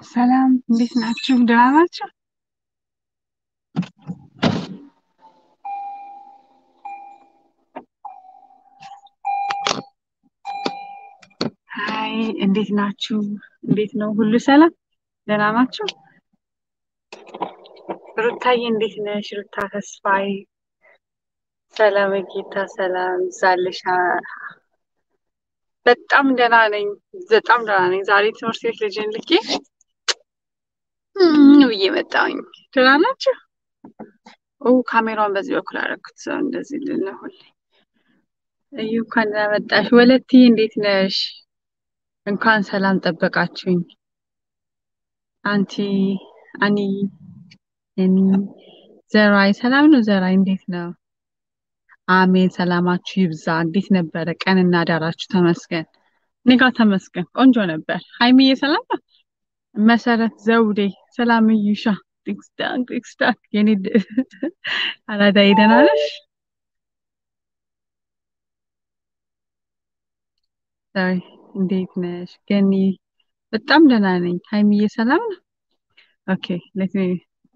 ሰላም እንዴት ናችሁ? ደህና ናችሁ? ሀይ እንዴት ናችሁ? እንዴት ነው? ሁሉ ሰላም? ደህና ናችሁ? ሩታዬ እንዴት ነሽ? ሩታ ተስፋዬ ሰላም ጌታ ሰላም ዛልሻ በጣም ደህና ነኝ። በጣም ደህና ነኝ። ዛሬ ትምህርት ቤት ልጅን ልኬ እም ብዬ መጣሁኝ። ደህና ናችሁ? ኦ ካሜራውን በዚህ በኩል አደረኩት። ሰው እንደዚህ ልንሁል እዩ እንኳን ደህና መጣሽ። ወለትዬ እንዴት ነሽ? እንኳን ሰላም ጠበቃችሁኝ። አንቲ አኒ የኒ ዘራይ ሰላም ነው። ዘራይ እንዴት ነው? አሜን። ሰላማችሁ ይብዛ። እንዴት ነበረ ቀንና ዳራችሁ? ተመስገን። እኔ ጋር ተመስገን ቆንጆ ነበር። ሀይሚዬ ሰላም ነው። መሰረት ዘውዴ ሰላም እዩሻ ቲክስታክ ቲክስታክ የኔ ድ- አራዳዬ ደህና ነሽ? ዛሬ እንዴት ነሽ? ገኒ በጣም ደህና ነኝ። ሀይሚዬ ሰላም ነው። ኦኬ ሌት ሚ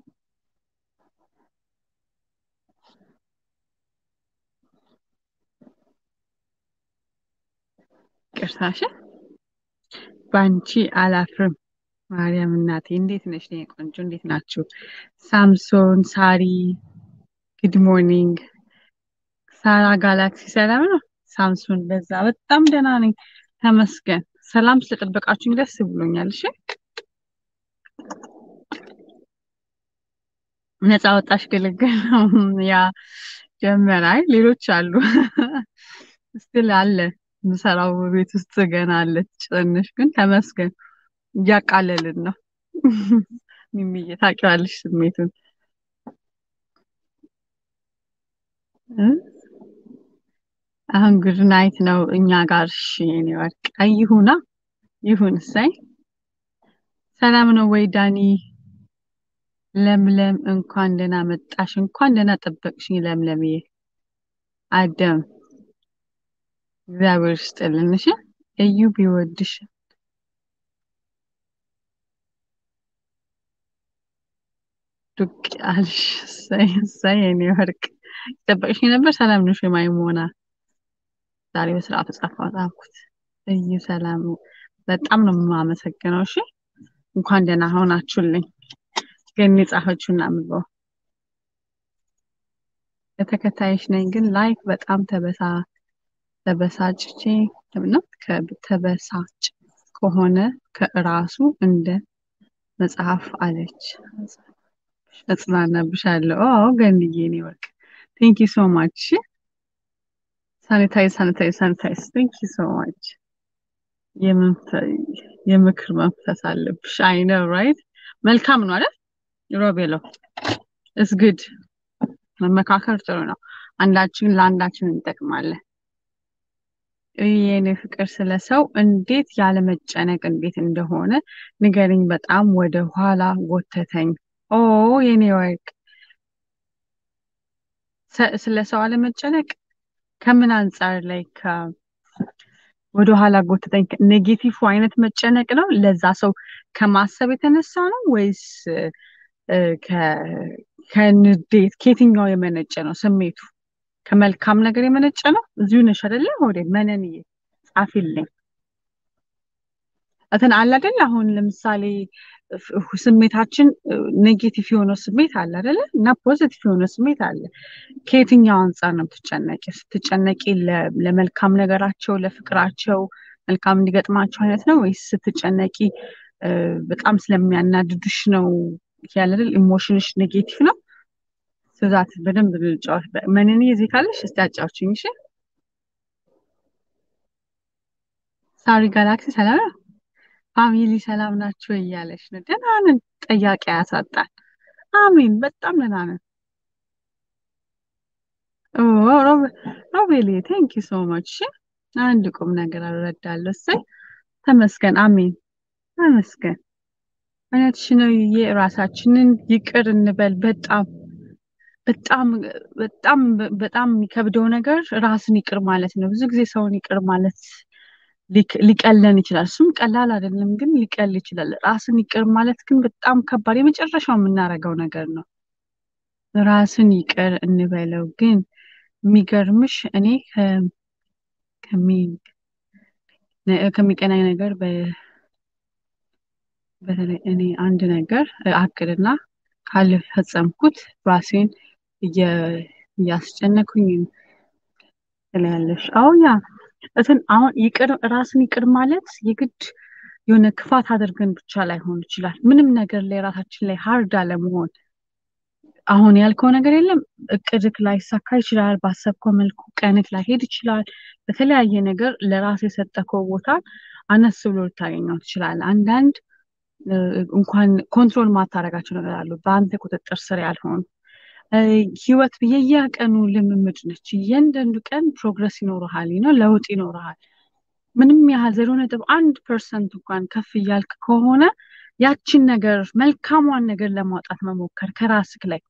ቅርታሽ ባንቺ አላፍርም። ማርያም እናቴ እንዴት ነሽ? የኔ ቆንጆ እንዴት ናችሁ? ሳምሶን ሳሪ ጉድ ሞርኒንግ። ሳራ ጋላክሲ ሰላም ነው። ሳምሶን በዛ በጣም ደህና ነኝ ተመስገን። ሰላም ስለጠበቃችሁኝ ደስ ብሎኛል። እሺ ነፃ ወጣሽ ግልግል ነው። ያ ጀመረ። አይ ሌሎች አሉ ስትል አለ ምሰራው ቤት ውስጥ ገና አለች ትንሽ ግን ተመስገን እያቃለልን ነው። ሚሚዬ ታውቂዋለሽ ስሜቱን እ? አሁን ጉድ ናይት ነው እኛ ጋር። እሺ የኔ ወርቅ አይ ይሁና ይሁን። እሰይ ሰላም ነው ወይ ዳኒ? ለምለም እንኳን ደህና መጣሽ። እንኳን ደህና ጠበቅሽኝ ለምለምዬ። አደም እግዚአብሔር ይስጥልን። እሺ እዩ ቢወድሽ ዱቅ አልሽ። እሰይ እሰይ የኔ ወርቅ ጠበቅሽኝ ነበር። ሰላም ነሽ ወይ ማይሞና? ዛሬ በስርዓቱ ጻፈው ጻፍኩት። እዩ ሰላም በጣም ነው የማመሰግነው። እሺ እንኳን ደህና ሆናችሁልኝ። ግን የጻፈችውን አንብበው የተከታይሽ ነኝ ግን ላይክ በጣም ተበሳ ተበሳጭቼ ነው ተበሳጭ ከሆነ ከራሱ እንደ መጽሐፍ አለች። እጽናናብሻለሁ። ኦ ገንዬ እኔ ወርቅ ቴንክ ዩ ሶ ማች። ሳኒታይዝ ሳኒታይዝ ሳኒታይዝ ቴንክ ዩ ሶ ማች። የምክር መንፈስ አለብሽ። አይ ነው ራይት። መልካም ነው አይደል? ሮቤሎ እስ ግድ መመካከር ጥሩ ነው። አንዳችን ለአንዳችን እንጠቅማለን። የኔ ፍቅር ስለ ሰው እንዴት ያለመጨነቅ እንዴት እንደሆነ ንገሪኝ። በጣም ወደ ኋላ ጎተተኝ። ኦ የኔ ወርቅ ሰ- ስለ ሰው አለመጨነቅ ከምን አንጻር ላይ ወደ ኋላ ጎተተኝ? ኔጌቲቭ አይነት መጨነቅ ነው? ለዛ ሰው ከማሰብ የተነሳ ነው ወይስ እ፣ ከ- ከንዴት ከየትኛው የመነጨ ነው ስሜቱ? ከመልካም ነገር የመነጨ ነው? እዚሁ ነሽ አይደለ? ወደ መነንዬ ጻፊልኝ። እንትን አለ አይደለ? አሁን ለምሳሌ ፍ- ስሜታችን ኔጌቲቭ የሆነው ስሜት አለ አይደለ? እና ፖዚቲቭ የሆነው ስሜት አለ። ከየትኛው አንጻር ነው የምትጨነቂ? ስትጨነቂ ለ- ለመልካም ነገራቸው ለፍቅራቸው መልካም እንዲገጥማቸው አይነት ነው ወይስ ስትጨነቂ እ፣ በጣም ስለሚያናድዱሽ ነው ያለ አይደል? ኢሞሽንሽ ኔጌቲቭ ነው? ስዛት በደንብ ልጫወት። መነንዬ እዚህ ካለሽ እስቲ አጫውችኝ እሺ። ሳሪ ጋላክሲ ሰላም ነው? ፋሚሊ ሰላም ናቸው እያለች ነው። ደህና ነን። ጥያቄ ያሳጣል። አሜን። በጣም ደህና ነን። ኦ ሮብ- ሮቤሌ ቴንክ ዩ ሶ ማች። እሺ አንድ ቁም ነገር አልረዳለሁ። እሰይ ተመስገን። አሜን ተመስገን። እውነትሽ ነው። የራሳችንን ይቅር እንበል። በጣም በጣም በጣም በጣም የሚከብደው ነገር ራስን ይቅር ማለት ነው። ብዙ ጊዜ ሰውን ይቅር ማለት ሊክ- ሊቀለን ይችላል። እሱም ቀላል አይደለም፣ ግን ሊቀል ይችላል። ራስን ይቅር ማለት ግን በጣም ከባድ የመጨረሻው የምናደርገው ነገር ነው። ራስን ይቅር እንበለው። ግን የሚገርምሽ እኔ ከ- ከሚ- ነ- ከሚቀናኝ ነገር በ- በተለይ እኔ አንድ ነገር አቅድና ካልፈጸምኩት ራሴን እየ- እያስጨነኩኝ ትላለሽ። አዎ ያ እንትን አሁን ይቅር ራስን ይቅር ማለት የግድ የሆነ ክፋት አድርገን ብቻ ላይሆን ይችላል። ምንም ነገር ላይ ራሳችን ላይ ሀርድ አለመሆን አሁን ያልከው ነገር የለም እቅድክ ላይሳካ ይችላል። ባሰብከው መልኩ ቀንክ ላይሄድ ይችላል። በተለያየ ነገር ለራስ የሰጠከው ቦታ አነስ ብሎ ልታገኘው ትችላለህ። አንዳንድ እ፣ እንኳን ኮንትሮል ማታረጋቸው ነገር አሉ በአንተ ቁጥጥር ስር ያልሆኑ እ፣ ህይወት የየቀኑ ልምምድ ነች። እያንዳንዱ ቀን ፕሮግረስ ይኖርሃል ነው ለውጥ ይኖርሃል። ምንም ያህል ዜሮ ነጥብ አንድ ፐርሰንት እንኳን ከፍ እያልክ ከሆነ ያችን ነገር መልካሟን ነገር ለማውጣት መሞከር ከራስክ ላይ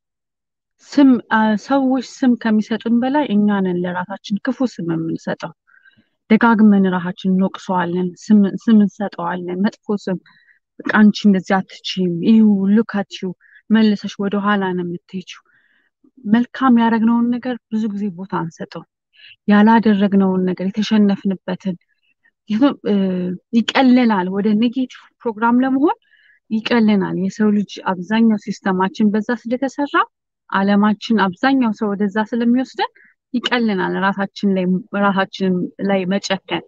ስም አ፣ ሰዎች ስም ከሚሰጡን በላይ እኛ ነን ለራሳችን ክፉ ስም የምንሰጠው። ደጋግመን ራሳችን እንወቅሰዋለን፣ ስም ስም እንሰጠዋለን፣ መጥፎ ስም በቃ አንቺ እንደዚህ አትችይም፣ ይሁ ሉካችሁ መልሰሽ ወደኋላ ነው የምትሄጂው። መልካም ያደረግነውን ነገር ብዙ ጊዜ ቦታ አንሰጠው። ያላደረግነውን ነገር የተሸነፍንበትን ይህም እ፣ ይቀለናል። ወደ ኔጌቲቭ ፕሮግራም ለመሆን ይቀለናል። የሰው ልጅ አብዛኛው ሲስተማችን በዛ ስለተሰራ ዓለማችን አብዛኛው ሰው ወደዛ ስለሚወስደን ይቀለናል ራሳችን ላይ ራሳችን ላይ መጨከን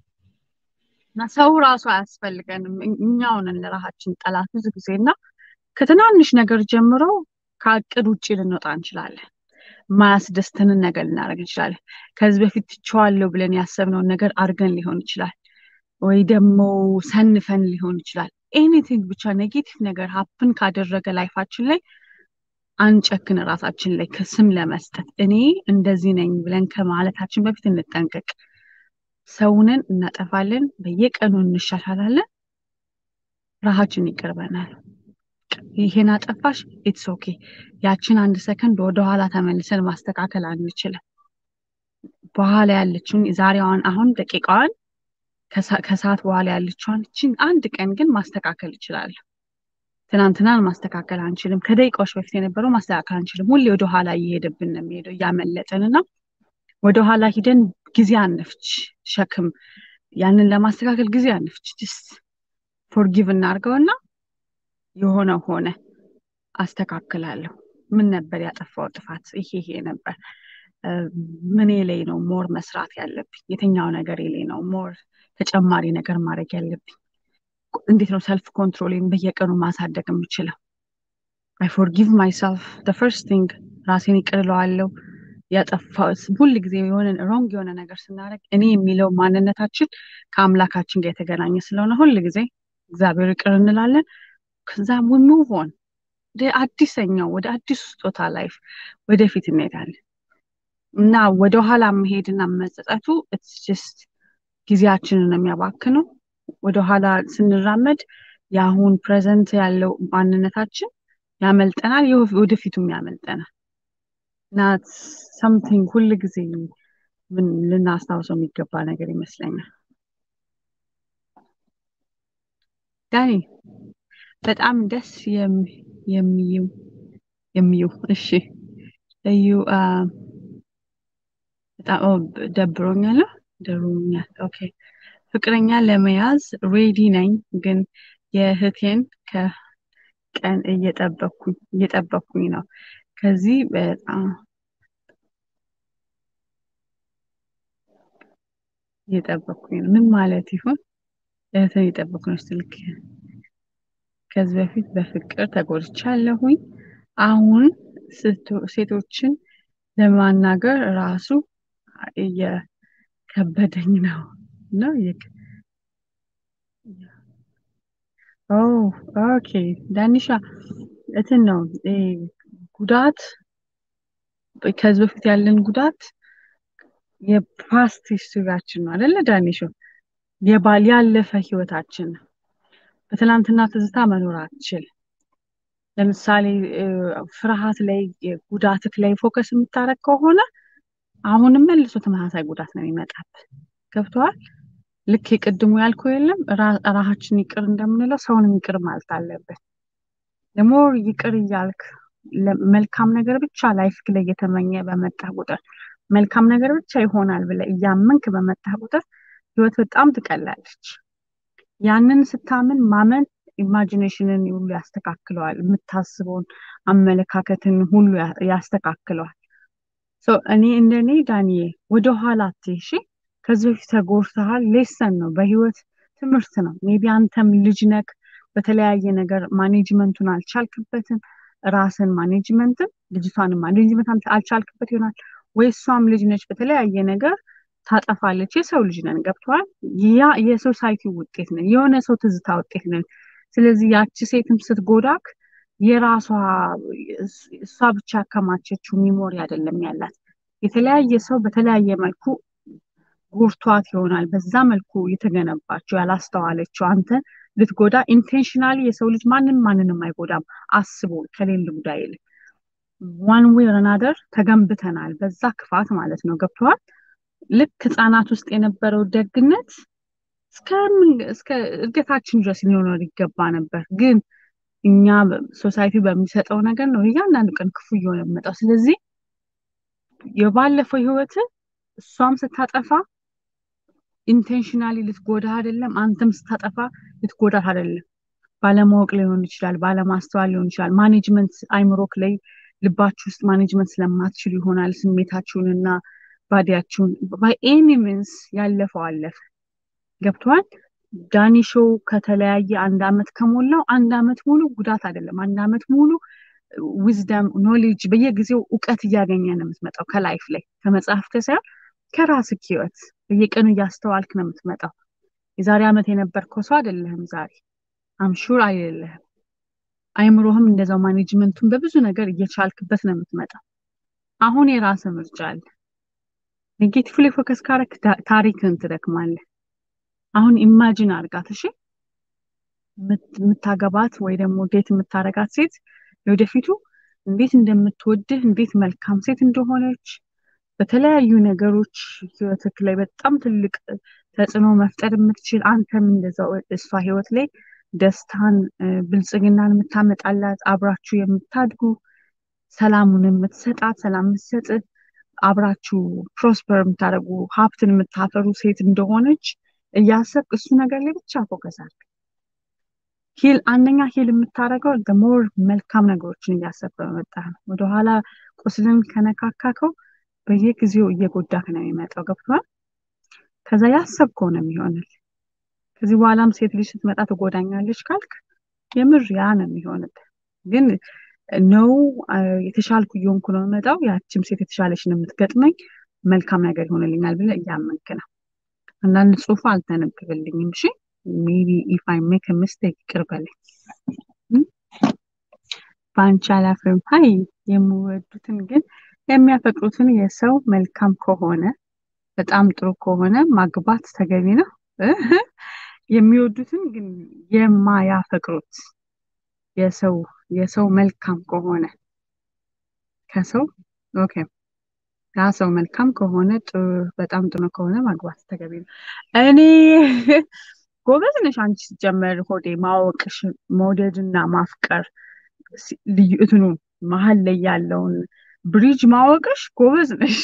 እና ሰው ራሱ አያስፈልገንም። እኝ- እኛው ነን ለራሳችን ጠላት ብዙ ጊዜ እና ከትናንሽ ነገር ጀምሮ ከእቅድ ውጭ ልንወጣ እንችላለን። የማያስደስተንን ነገር ልናደርግ እንችላለን። ከዚህ በፊት ትቼዋለሁ ብለን ያሰብነውን ነገር አድርገን ሊሆን ይችላል፣ ወይ ደግሞ ሰንፈን ሊሆን ይችላል። ኤኒቲንግ ብቻ ኔጌቲቭ ነገር ሀፕን ካደረገ ላይፋችን ላይ አንጨክን። ራሳችን ላይ ከስም ለመስጠት እኔ እንደዚህ ነኝ ብለን ከማለታችን በፊት እንጠንቀቅ። ሰውንን እናጠፋለን፣ በየቀኑ እንሻሻላለን፣ ራሳችን ይቀርበናል። ይሄን አጠፋሽ ኢትስ ኦኬ። ያችን አንድ ሰከንድ ወደኋላ ተመልሰን ማስተካከል አንችልም። በኋላ ያለችውን ዛሬዋን አሁን ደቂቃዋን ከሳ- ከሰዓት በኋላ ያለችዋን እችን አንድ ቀን ግን ማስተካከል እችላለሁ። ትናንትናን ማስተካከል አንችልም። ከደቂቃዎች በፊት የነበረው ማስተካከል አንችልም። ሁሌ ወደኋላ እየሄደብን ነው የሚሄደው እያመለጠን እና ወደኋላ ሂደን ጊዜ አንፍች ሸክም ያንን ለማስተካከል ጊዜ አንፍች። ጅስት ፎርጊቭ እናድርገውና የሆነ ሆነ አስተካክላለሁ። ምን ነበር ያጠፋው ጥፋት? ይሄ ይሄ ነበር። እ፣ ምኔ ላይ ነው ሞር መስራት ያለብኝ? የትኛው ነገር ላይ ነው ሞር ተጨማሪ ነገር ማድረግ ያለብኝ? እንዴት ነው ሰልፍ ኮንትሮሌን በየቀኑ ማሳደግ የምችለው? አይ ፎርጊቭ ማይሰልፍ ደ ፈርስት ቲንግ ራሴን ይቅር እለዋለሁ። ያጠፋው ሁል ጊዜ የሆነ ሮንግ የሆነ ነገር ስናደርግ እኔ የሚለው ማንነታችን ከአምላካችን ጋር የተገናኘ ስለሆነ ሁል ጊዜ እግዚአብሔር ይቅር እንላለን። ከዛ ሙቭ ኦን ወደ አዲሰኛው ወደ አዲሱ ስጦታ ላይፍ ወደፊት እንሄዳለን እና ወደኋላ መሄድና መጸጸቱ ኢትስ ጀስት ጊዜያችንን ነው የሚያባክነው። ወደኋላ ስንራመድ የአሁን ፕሬዘንት ያለው ማንነታችን ያመልጠናል፣ የወ- ወደፊቱም ያመልጠናል እና ሰምቲንግ ሁል ጊዜ ምን ልናስታውሰው የሚገባ ነገር ይመስለኛል። ዳኒ በጣም ደስ የሚ- የሚዩ የሚዩ እሺ እዩ አ፣ በጣም ኦ፣ ደብሮኛል ደብሮኛል። ኦኬ ፍቅረኛ ለመያዝ ሬዲ ነኝ፣ ግን የእህቴን ከቀን እየጠበኩኝ እየጠበኩኝ ነው። ከዚህ በጣም እየጠበኩኝ ነው። ምን ማለት ይሆን? እህትን እየጠበኩ ነው ስልክ ከዚህ በፊት በፍቅር ተጎድቻለሁኝ። አሁን ስቶ- ሴቶችን ለማናገር ራሱ እየከበደኝ ነው ነው እየከ- ኦ ኦኬ ዳኒሻ እንትን ነው እ፣ ጉዳት ከዚህ በፊት ያለን ጉዳት የፓስት ሂስትሪያችን ነው አይደለ ዳኒሾ? የባል ያለፈ ህይወታችን ነው። በትናንትና ትዝታ መኖር አትችል። ለምሳሌ እ፣ ፍርሃት ላይ ጉዳትክ ላይ ፎከስ የምታደርግ ከሆነ አሁንም መልሶ ተመሳሳይ ጉዳት ነው የሚመጣብህ። ገብቶሃል? ልክ የቅድሙ ያልከው የለም ራሳችን ይቅር እንደምንለው ሰውንም ይቅር ማለት አለብን። ደግሞ ይቅር እያልክ መልካም ነገር ብቻ ላይፍ ላይ እየተመኘ በመጣህ ቁጥር መልካም ነገር ብቻ ይሆናል ብለህ እያመንክ በመጣህ ቁጥር ህይወት በጣም ትቀላለች። ያንን ስታምን ማመን ኢማጂኔሽንን ሁሉ ያስተካክለዋል። የምታስበውን አመለካከትን ሁሉ ያስተካክለዋል። እኔ እንደኔ ዳንዬ ወደኋላ አትይሺ ከዚህ በፊት ተጎድተሃል። ሌሰን ነው፣ በህይወት ትምህርት ነው። ሜቢ አንተም ልጅ ነክ በተለያየ ነገር ማኔጅመንቱን አልቻልክበትም። ራስን ማኔጅመንትን ልጅቷን ማኔጅመንት አልቻልክበት ይሆናል ወይ እሷም ልጅ ነች። በተለያየ ነገር ታጠፋለች። የሰው ልጅ ነን፣ ገብተዋል። ያ የሶሳይቲ ውጤት ነን፣ የሆነ ሰው ትዝታ ውጤት ነን። ስለዚህ ያቺ ሴትም ስትጎዳክ የራሷ እሷ ብቻ ያከማቸችው ሚሞሪ አይደለም ያላት። የተለያየ ሰው በተለያየ መልኩ ጎርቷት ይሆናል። በዛ መልኩ የተገነባቸው ያላስተዋለችው አንተ ልትጎዳ ኢንቴንሽናሊ የሰው ልጅ ማንም ማንንም አይጎዳም አስቦ ከሌለ ጉዳይ ይልቅ ዋን ዌይ ረናደር ተገንብተናል። በዛ ክፋት ማለት ነው። ገብተዋል። ልክ ህፃናት ውስጥ የነበረው ደግነት እስከ እድገታችን ድረስ ሊኖር ይገባ ነበር። ግን እኛ ሶሳይቲ በሚሰጠው ነገር ነው እያንዳንዱ ቀን ክፉ እየሆነ የሚመጣው። ስለዚህ የባለፈው ህይወት እሷም ስታጠፋ ኢንቴንሽናሊ ልትጎዳ አይደለም፣ አንተም ስታጠፋ ልትጎዳት አይደለም። ባለማወቅ ሊሆን ይችላል፣ ባለማስተዋል ሊሆን ይችላል። ማኔጅመንት አይምሮክ ላይ ልባችሁ ውስጥ ማኔጅመንት ስለማትችሉ ይሆናል ስሜታችሁንና ባዲያችሁን። ባይ ኤኒ ሚንስ ያለፈው አለፈ። ገብተዋል። ዳኒ ሾው ከተለያየ አንድ አመት ከሞላው አንድ አመት ሙሉ ጉዳት አይደለም። አንድ አመት ሙሉ ዊዝደም ኖሌጅ በየጊዜው እውቀት እያገኘ ነው የምትመጣው ከላይፍ ላይ ከመጽሐፍት ሳይሆን ከራስህ ህይወት በየቀኑ እያስተዋልክ ነው የምትመጣው። የዛሬ አመት የነበርከው ሰው አይደለህም ዛሬ አምሹር አይደለህም። አይምሮህም እንደዛው ማኔጅመንቱን በብዙ ነገር እየቻልክበት ነው የምትመጣው። አሁን የራስህ ምርጫ አለ። ኔጌቲቭ ላይ ፎከስ ካረክ ታሪክን ትደክማለህ። አሁን ኢማጂን አርጋት እሺ፣ የምታገባት ወይ ደግሞ ዴት የምታረጋት ሴት የወደፊቱ እንዴት እንደምትወድህ እንዴት መልካም ሴት እንደሆነች በተለያዩ ነገሮች ህይወትክ ላይ በጣም ትልቅ ተጽዕኖ መፍጠር የምትችል አንተም እንደዛው እሷ ህይወት ላይ ደስታን ብልጽግናን የምታመጣላት አብራችሁ የምታድጉ ሰላሙን የምትሰጣት ሰላም የምትሰጥ አብራችሁ ፕሮስፐር የምታደርጉ ሀብትን የምታፈሩ ሴት እንደሆነች እያሰብክ እሱ ነገር ላይ ብቻ ፎከስ አድርግ። ሂል አንደኛ ሂል የምታደርገው ሞር መልካም ነገሮችን እያሰብክ በመጣ ነው። ወደኋላ ቁስልን ከነካካከው በየጊዜው እየጎዳክ ነው የሚመጣው። ገብቷል። ከዛ ያሰብከው ነው የሚሆንል። ከዚህ በኋላም ሴት ልጅ ስትመጣ ትጎዳኛለች ካልክ የምር ያ ነው የሚሆንል። ግን ነው የተሻልኩ እየሆንኩ ነው የምመጣው፣ ያችም ሴት የተሻለች ነው የምትገጥመኝ፣ መልካም ነገር ይሆንልኛል ብለህ እያመንክ ነው። አንዳንድ ጽሁፍ አልተነብብልኝም። እሺ ሜቢ ኢፍ አይ ሜክ ሚስቴክ ይቅር በለኝ። በአንቺ አላፍርም። ሀይ የሚወዱትን ግን የሚያፈቅሩትን የሰው መልካም ከሆነ በጣም ጥሩ ከሆነ ማግባት ተገቢ ነው። የሚወዱትን ግን የማያፈቅሩት የሰው የሰው መልካም ከሆነ ከሰው ኦኬ ያ ሰው መልካም ከሆነ በጣም ጥሩ ከሆነ ማግባት ተገቢ ነው። እኔ ጎበዝ ነሽ አንቺ ሲጀመር ሆዴ ማወቅሽ መውደድና ማፍቀር ልዩ እንትኑ መሀል ላይ ያለውን ብሪጅ ማወቅሽ ጎበዝ ነሽ።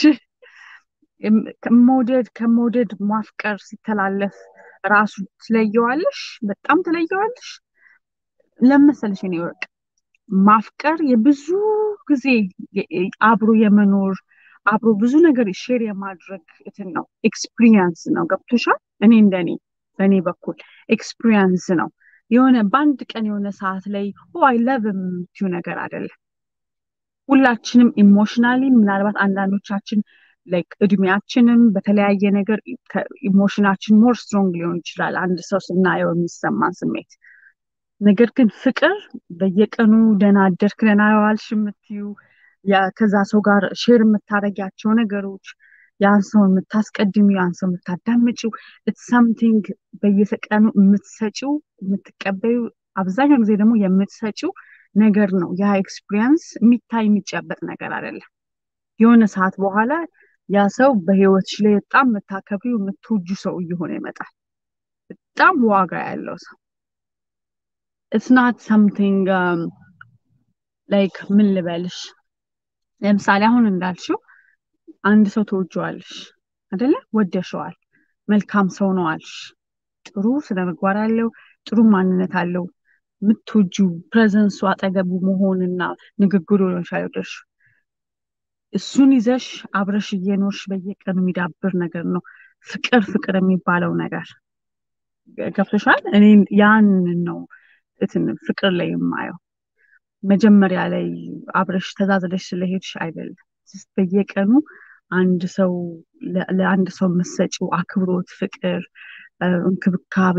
መውደድ ከመውደድ ማፍቀር ሲተላለፍ ራሱ ትለየዋለሽ፣ በጣም ትለየዋለሽ። ለመሰለሽ እኔ ወርቅ ማፍቀር የብዙ ጊዜ አብሮ የመኖር አብሮ ብዙ ነገር ሼር የማድረግ እንትን ነው፣ ኤክስፒሪየንስ ነው። ገብቶሻል? እኔ እንደኔ በእኔ በኩል ኤክስፒሪየንስ ነው። የሆነ በአንድ ቀን የሆነ ሰዓት ላይ አይ ለቭ የምትዩ ነገር አይደለም። ሁላችንም ኢሞሽናሊ ምናልባት አንዳንዶቻችን ላይክ እድሜያችንም በተለያየ ነገር ኢሞሽናችን ሞር ስትሮንግ ሊሆን ይችላል። አንድ ሰው ስናየው የሚሰማን ስሜት ነገር ግን ፍቅር በየቀኑ ደህና አደርክ ደህና ዋልሽ የምትዩ ከዛ ሰው ጋር ሼር የምታደርጊያቸው ነገሮች ያን ሰው የምታስቀድሚው ያን ሰው የምታዳምጪው ኢትስ ሳምቲንግ በየቀኑ የምትሰጪው የምትቀበዩ አብዛኛው ጊዜ ደግሞ የምትሰጪው ነገር ነው። ያ ኤክስፒሪየንስ የሚታይ የሚጨበጥ ነገር አይደለም። የሆነ ሰዓት በኋላ ያ ሰው በህይወትሽ ላይ በጣም የምታከብሪው የምትወጁ ሰው እየሆነ ይመጣል። በጣም ዋጋ ያለው ሰው ኢትስ ናት ሰምቲንግ ላይክ ምን ልበልሽ ለምሳሌ አሁን እንዳልሽው አንድ ሰው ትወጂዋለሽ አይደለ ወደሸዋል መልካም ሰው ነው አልሽ ጥሩ ስነ ምግባር አለው ጥሩ ማንነት አለው የምትወጂው ፕሬዘንሱ አጠገቡ መሆንና ንግግሩ ሊሆን ይችላል የወደድሽው እሱን ይዘሽ አብረሽ እየኖርሽ በየቀኑ የሚዳብር ነገር ነው ፍቅር ፍቅር የሚባለው ነገር ገብቶሻል እኔ ያንን ነው እንትን ፍቅር ላይ የማየው መጀመሪያ ላይ አብረሽ ተዛዝለሽ ስለሄድሽ አይደለም በየቀኑ አንድ ሰው ለአንድ ሰው የምትሰጪው አክብሮት ፍቅር እንክብካቤ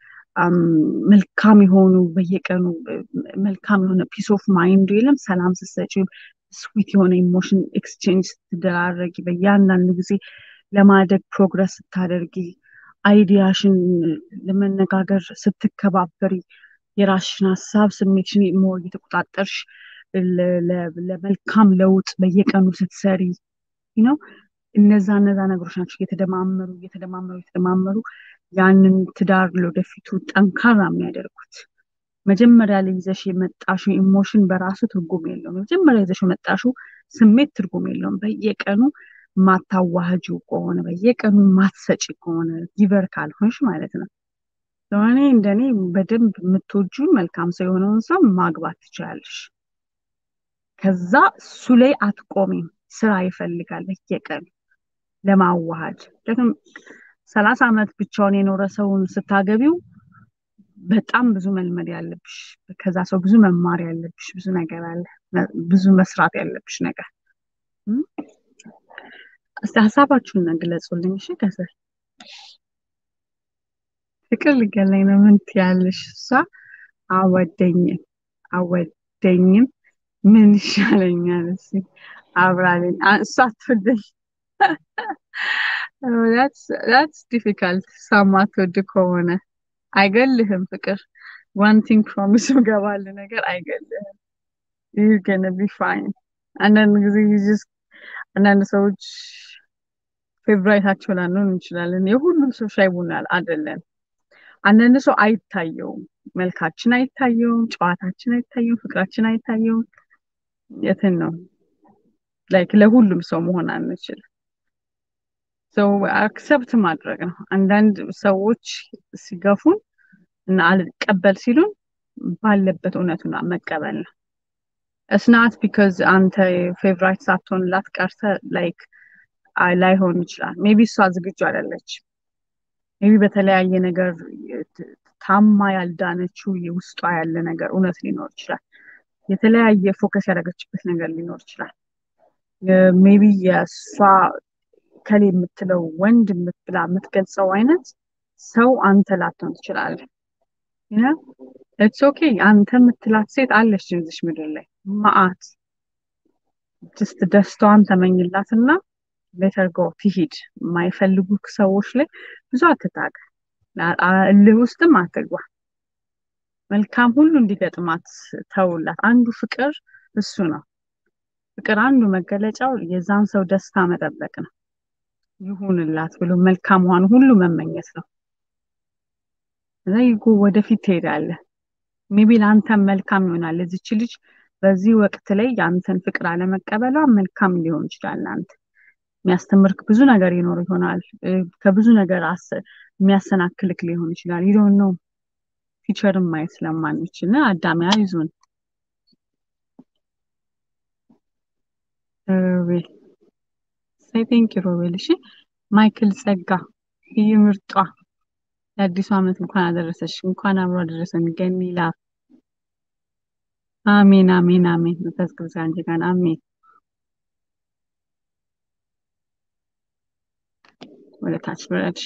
መልካም የሆኑ በየቀኑ መልካም የሆነ ፒስ ኦፍ ማይንድ የለም ሰላም ስትሰጪው ስዊት የሆነ ኢሞሽን ኤክስቼንጅ ስትደራረጊ በእያንዳንዱ ጊዜ ለማደግ ፕሮግረስ ስታደርጊ አይዲያሽን ለመነጋገር ስትከባበሪ የራስሽን ሀሳብ ስሜትሽን ሞር እየተቆጣጠርሽ ለመልካም ለውጥ በየቀኑ ስትሰሪ ነው እነዛ እነዛ ነገሮች ናቸው እየተደማመሩ እየተደማመሩ እየተደማመሩ ያንን ትዳር ለወደፊቱ ጠንካራ የሚያደርጉት መጀመሪያ ላይ ይዘሽ የመጣሽው ኢሞሽን በራሱ ትርጉም የለውም መጀመሪያ ይዘሽ የመጣሽው ስሜት ትርጉም የለውም በየቀኑ ማታዋህጁ ከሆነ በየቀኑ ማትሰጪ ከሆነ ጊቨር ካልሆንሽ ማለት ነው ለሆኔ እንደኔ በደንብ የምትወጁ መልካም ሰው የሆነውን ሰው ማግባት ትችላለሽ ከዛ እሱ ላይ አትቆሚም ስራ ይፈልጋል በየቀኑ ለማዋሃድ ምክንያቱም ሰላሳ ዓመት ብቻውን የኖረ ሰውን ስታገቢው በጣም ብዙ መልመድ ያለብሽ ከዛ ሰው ብዙ መማር ያለብሽ ብዙ ነገር አለ ብዙ መስራት ያለብሽ ነገር እስቲ ሀሳባችሁን ግለጹልኝ እሺ ከስር ፍቅር ሊገለኝ ነው ምን ትያለሽ እሷ አወደኝም አወደኝም ምን ይሻለኛል እሺ አብራለኝ እሷ አትወደኝ ዳትስ ዲፊካልት ሳማትወድ ከሆነ አይገልህም ፍቅር ዋን ቲንግ ፕሮሚስ ገባል ነገር አይገልህም ይህ ገነ ቢ ፋይን አንዳንድ ጊዜ አንዳንድ ሰዎች ፌቨራይታቸው ላንሆን እንችላለን የሁሉም ሰው ሻይ ቡና አይደለም አንዳንድ ሰው አይታየውም መልካችን አይታየውም ጨዋታችን አይታየውም ፍቅራችን አይታየውም የትን ነው ላይክ ለሁሉም ሰው መሆን አንችል ሰው አክሰፕት ማድረግ ነው አንዳንድ ሰዎች ሲገፉን እና አልቀበል ሲሉን ባለበት እውነቱን መቀበል ነው እስናት ቢካዝ አንተ ፌቨራይት ሳትሆንላት ቀርተ ላይክ ላይሆን ይችላል ሜቢ እሷ ዝግጁ አይደለች ሜቢ በተለያየ ነገር ታማ ያልዳነችው ውስጧ ያለ ነገር እውነት ሊኖር ይችላል የተለያየ ፎከስ ያደረገችበት ነገር ሊኖር ይችላል ሜቢ የእሷ ከሌ የምትለው ወንድ ብላ የምትገልጸው አይነት ሰው አንተ ላትሆን ትችላለ ኢትስ ኦኬ አንተ የምትላት ሴት አለች እዚች ምድር ላይ ማአት ጅስት ደስታዋን ተመኝላትና ሌተር ጎ ትሂድ የማይፈልጉ ሰዎች ላይ ብዙ አትታቅ እልህ ውስጥም አትግባ መልካም ሁሉ እንዲገጥማት ተውላት አንዱ ፍቅር እሱ ነው ፍቅር አንዱ መገለጫው የዛን ሰው ደስታ መጠበቅ ነው ይሁንላት ብሎ መልካሟን ሁሉ መመኘት ነው እዛ ይጎ ወደፊት ትሄዳለህ ሜቢ ለአንተም መልካም ይሆናል እዚች ልጅ በዚህ ወቅት ላይ የአንተን ፍቅር አለመቀበሏ መልካም ሊሆን ይችላል አንተ የሚያስተምርክ ብዙ ነገር ይኖር ይሆናል ከብዙ ነገር የሚያሰናክልክ ሊሆን ይችላል ይዶን ነው ፊቸርን ማየት ስለማንችል አዳሚያ ይዙን ሮቤል ሳይ ቴንክ ሮቤል እሺ ማይክል ጸጋ ይህ ምርጧ ለአዲሱ ዓመት እንኳን አደረሰሽ እንኳን አብሮ አደረሰን ገኒ ላፍ አሜን አሜን አሜን መንፈስ ቅዱስ አንቺ ጋር አሜን ወደ ታች ብረድሽ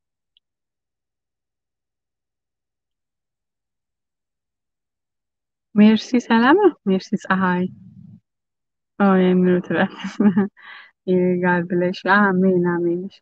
ሜርሲ ሰላም ነው ሜርሲ ፀሐይ የሚሉት ይጋር ብለሽ አሜን አሜን እሺ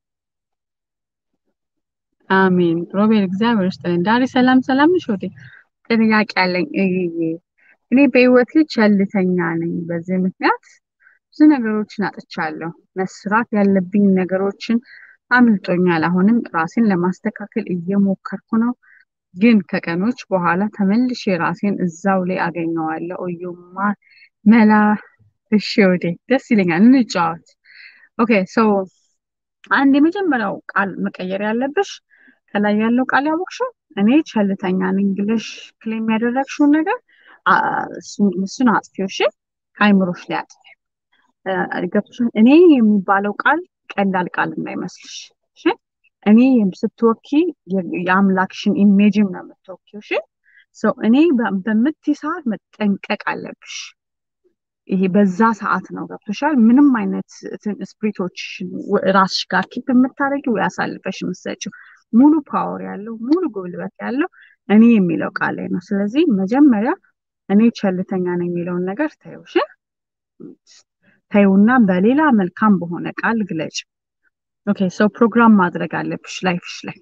አሜን ሮቤል እግዚአብሔር ይስጥልኝ ዳሪ ሰላም ሰላም ነሽ ወዴ ጥያቄ አለኝ እኔ በህይወቴ ቸልተኛ ነኝ በዚህ ምክንያት ብዙ ነገሮችን አጥቻለሁ መስራት ያለብኝ ነገሮችን አምልጦኛል። አሁንም ራሴን ለማስተካከል እየሞከርኩ ነው፣ ግን ከቀኖች በኋላ ተመልሼ ራሴን እዛው ላይ አገኘዋለሁ። እዩማ መላ። እሺ ወዴ ደስ ይለኛል። እንጫወት። ኦኬ ሶ አንድ የመጀመሪያው ቃል መቀየር ያለብሽ ከላይ ያለው ቃል ያወቅሽው እኔ ቸልተኛ ነኝ ብለሽ ክሌም ያደረግሽውን ነገር አ- እሱን እሱን አጥፊው። እሺ ከአይምሮሽ ላይ አጥፊ። ገብቶሻል? እኔ የሚባለው ቃል ቀላል ቃል እንዳይመስልሽ። እሺ እኔ ስትወኪ የ- የአምላክሽን ኢሜጅም ነው የምትወኪው። እሺ ሰው እኔ በ- በምትይ ሰዓት መጠንቀቅ አለብሽ። ይሄ በዛ ሰዓት ነው ገብቶሻል። ምንም አይነት ስፕሪቶች ራስሽ ጋር ኪፕ የምታደርጊው ወይ አሳልፈሽ የምትሰጪው ሙሉ ፓወር ያለው ሙሉ ጉልበት ያለው እኔ የሚለው ቃል ላይ ነው። ስለዚህ መጀመሪያ እኔ ቸልተኛ ነው የሚለውን ነገር ተይው፣ እሺ ተይውና በሌላ መልካም በሆነ ቃል ግለጭ። ኦኬ ሰው ፕሮግራም ማድረግ አለብሽ ላይፍሽ ላይ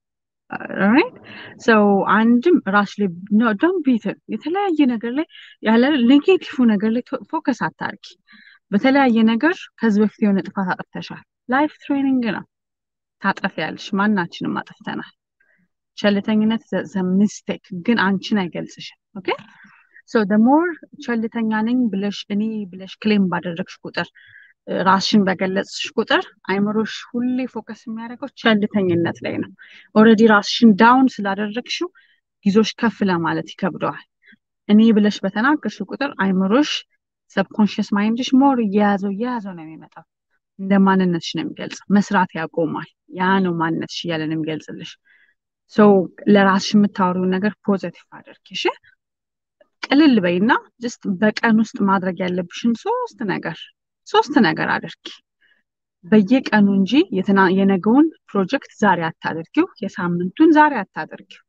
ራይት ሰው አንድም ራስ ላይ ዶንት ቢትን የተለያየ ነገር ላይ ያለ ኔጌቲቭ ነገር ላይ ፎከስ አታርጊ። በተለያየ ነገር ከዚህ በፊት የሆነ ጥፋት አጥፍተሻል። ላይፍ ትሬኒንግ ነው። ታጠፊያለሽ። ማናችንም አጥፍተናል። ቸልተኝነት ዘ ሚስቴክ ግን አንቺን አይገልጽሽም። ኦኬ ሶ ደ ሞር ቸልተኛ ነኝ ብለሽ እኔ ብለሽ ክሌም ባደረግሽ ቁጥር ራስሽን በገለጽሽ ቁጥር አይምሮሽ ሁሌ ፎከስ የሚያደርገው ቸልተኝነት ላይ ነው። ኦልሬዲ ራስሽን ዳውን ስላደረግሽው ይዞሽ ከፍ ለማለት ይከብደዋል። እኔ ብለሽ በተናገርሽ ቁጥር አይምሮሽ ሰብኮንሽስ ማይንድሽ ሞር እየያዘው እየያዘው ነው የሚመጣው። እንደ ማንነትሽ ነው የሚገልጸው። መስራት ያቆማል። ያ ነው ማንነትሽ እያለ ነው የሚገልጽልሽ። ሰው ለራስሽ የምታወሪውን ነገር ፖዘቲቭ አድርጊ። እሺ ቅልል በይና ጅስት በቀን ውስጥ ማድረግ ያለብሽን ሶስት ነገር ሶስት ነገር አድርጊ በየቀኑ እንጂ የትና- የነገውን ፕሮጀክት ዛሬ አታድርጊው፣ የሳምንቱን ዛሬ አታድርጊው።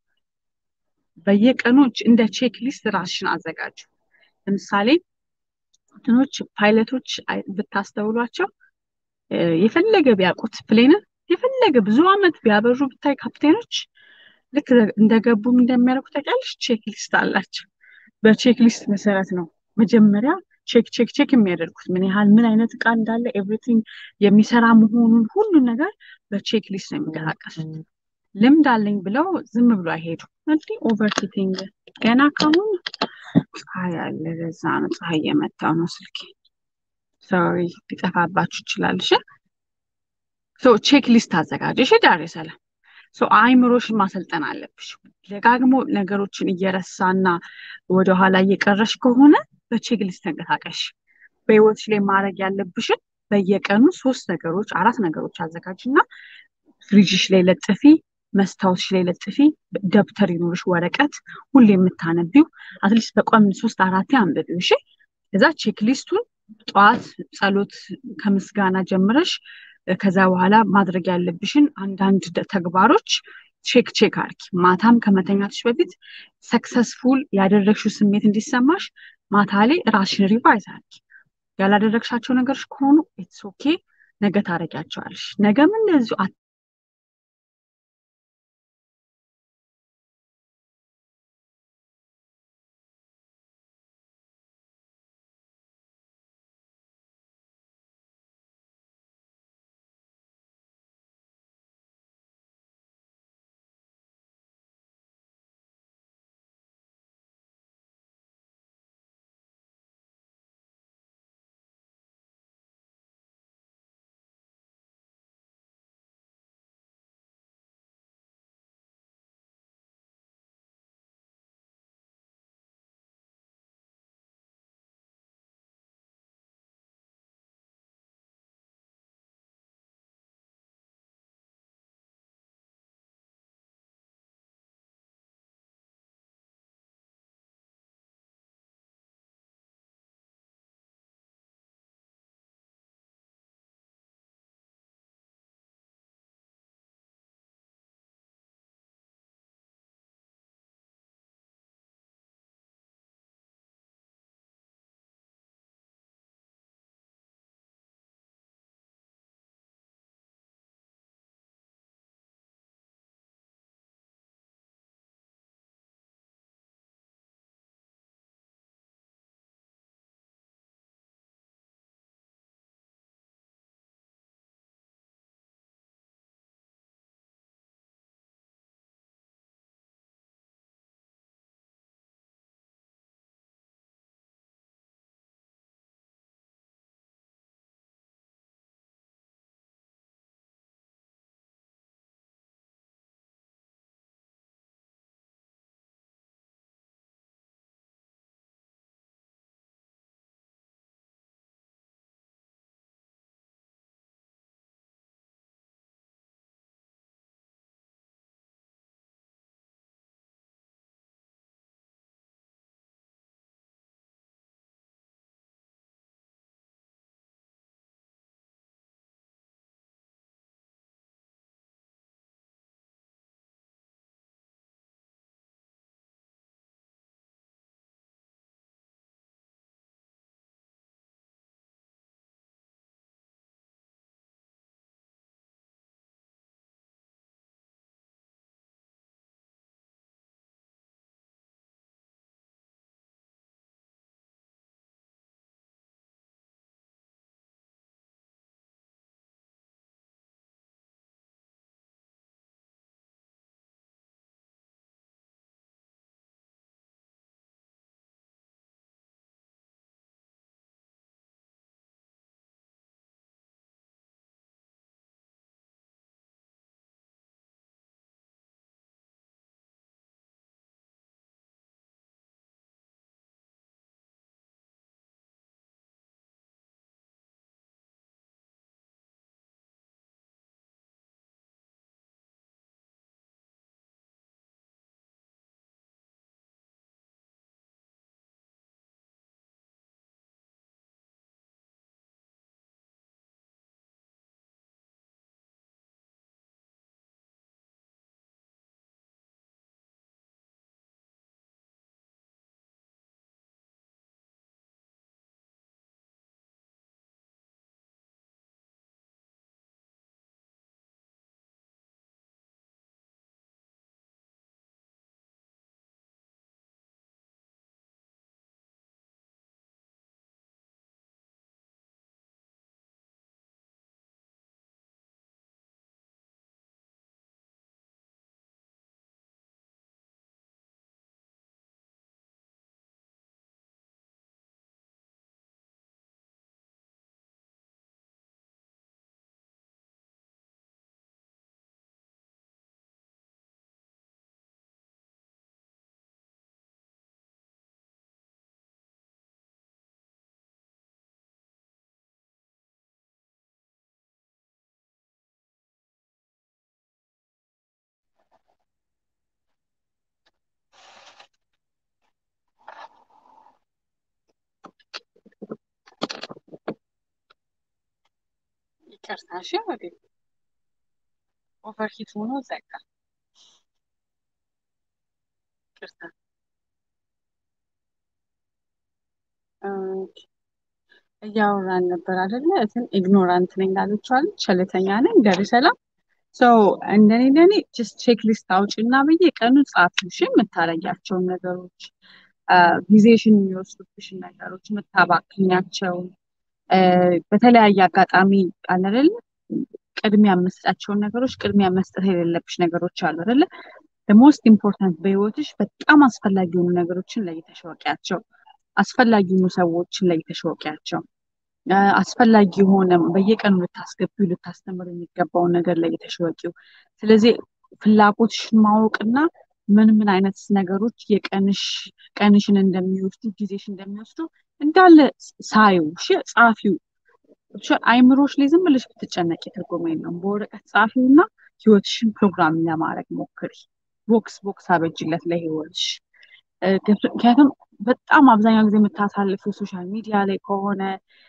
በየቀኑ እንደ ቼክ ሊስት ራስሽን አዘጋጁ። ለምሳሌ እንትኖች ፓይለቶች አይ- ብታስተውሏቸው እ፣ የፈለገ ቢያውቁት ፕሌንን የፈለገ ብዙ ዓመት ቢያበሩ ብታይ ካፕቴኖች ልክ እንደገቡም እንደሚያደርጉት ታውቂያለሽ፣ ቼክ ሊስት አላቸው። በቼክ ሊስት መሰረት ነው መጀመሪያ ቼክ ቼክ ቼክ የሚያደርጉት ምን ያህል ምን አይነት እቃ እንዳለ ኤቭሪቲንግ የሚሰራ መሆኑን ሁሉን ነገር በቼክ ሊስት ነው የሚንቀሳቀሱት። ልምድ አለኝ ብለው ዝም ብሎ አይሄዱም። እንዲህ ኦቨርሂቲንግ ገና ካሁን ፀሐይ አለ። ለዛ ነው ፀሐይ እየመታው ነው ስልኬ። ሶሪ ሊጠፋባችሁ ይችላል። እሺ ሶ ቼክ ሊስት አዘጋጅ። እሺ ዳሬ ሰላም ሶ አይምሮሽን ማሰልጠን አለብሽ። ደጋግሞ ነገሮችን እየረሳና ወደኋላ እየቀረሽ ከሆነ በቼክ ሊስት ተንቀሳቀሽ። በህይወትሽ ላይ ማድረግ ያለብሽን በየቀኑ ሶስት ነገሮች አራት ነገሮች አዘጋጅና ፍሪጅሽ ላይ ለጥፊ፣ መስታወትሽ ላይ ለጥፊ፣ ደብተር ይኖርሽ፣ ወረቀት ሁሌ የምታነቢው አትሊስት በቋሚ ሶስት አራቴ አንብቢው። እሺ ከዛ ቼክ ሊስቱን ጠዋት ጸሎት ከምስጋና ጀምረሽ ከዛ በኋላ ማድረግ ያለብሽን አንዳንድ ደ- ተግባሮች ቼክ ቼክ አርጊ። ማታም ከመተኛትሽ በፊት ሰክሰስፉል ያደረግሽው ስሜት እንዲሰማሽ ማታ ላይ ራስሽን ሪቫይዝ አርጊ። ያላደረግሻቸው ነገሮች ከሆኑ ኢትስ ኦኬ፣ ነገ ታረጊያቸዋለሽ። ነገም እንደዚሁ ይቅርታ እሺ ወዴ ኦቨርሂት ሆኖ ዘጋ። ይቅርታ ኦኬ። እያወራን ነበር አይደለ? እንትን ኢግኖራንት ነኝ ላለችዋል ቸልተኛ ነኝ ደሪ ሰላም ሰው እንደኔ እንደኔ ጀስት ቼክ ሊስት አውጪና በየቀኑ ጻፊ እሺ የምታረጊያቸውን ነገሮች ጊዜሽን የሚወስዱብሽን ነገሮች የምታባክኛቸውን በተለያየ አጋጣሚ አለ አይደለ ቅድሚያ የምትሰጣቸውን ነገሮች ቅድሚያ መስጠት የሌለብሽ ነገሮች አሉ አይደለ ሞስት ኢምፖርታንት በህይወትሽ በጣም አስፈላጊ የሆኑ ነገሮችን ለይተሽ ወቂያቸው አስፈላጊ የሆኑ ሰዎችን ለይተሽ ወቂያቸው አስፈላጊ የሆነ በየቀኑ ልታስገቢው ልታስተምር የሚገባውን ነገር ለይተሽ ወቂው ስለዚህ ፍላጎትሽን ማወቅና ምን ምን አይነት ነገሮች የቀንሽ ቀንሽን እንደሚወስዱ ጊዜሽ እንደሚወስዱ እንዳለ ሳዩ እሺ ጻፊው እሺ አይምሮሽ ላይ ዝም ብለሽ ብትጨነቂ ትርጉም የለውም በወረቀት ጻፊው እና ህይወትሽን ፕሮግራም ለማድረግ ሞክሪ ቦክስ ቦክስ አበጅለት ለህይወትሽ ምክንያቱም በጣም አብዛኛው ጊዜ የምታሳልፊው ሶሻል ሚዲያ ላይ ከሆነ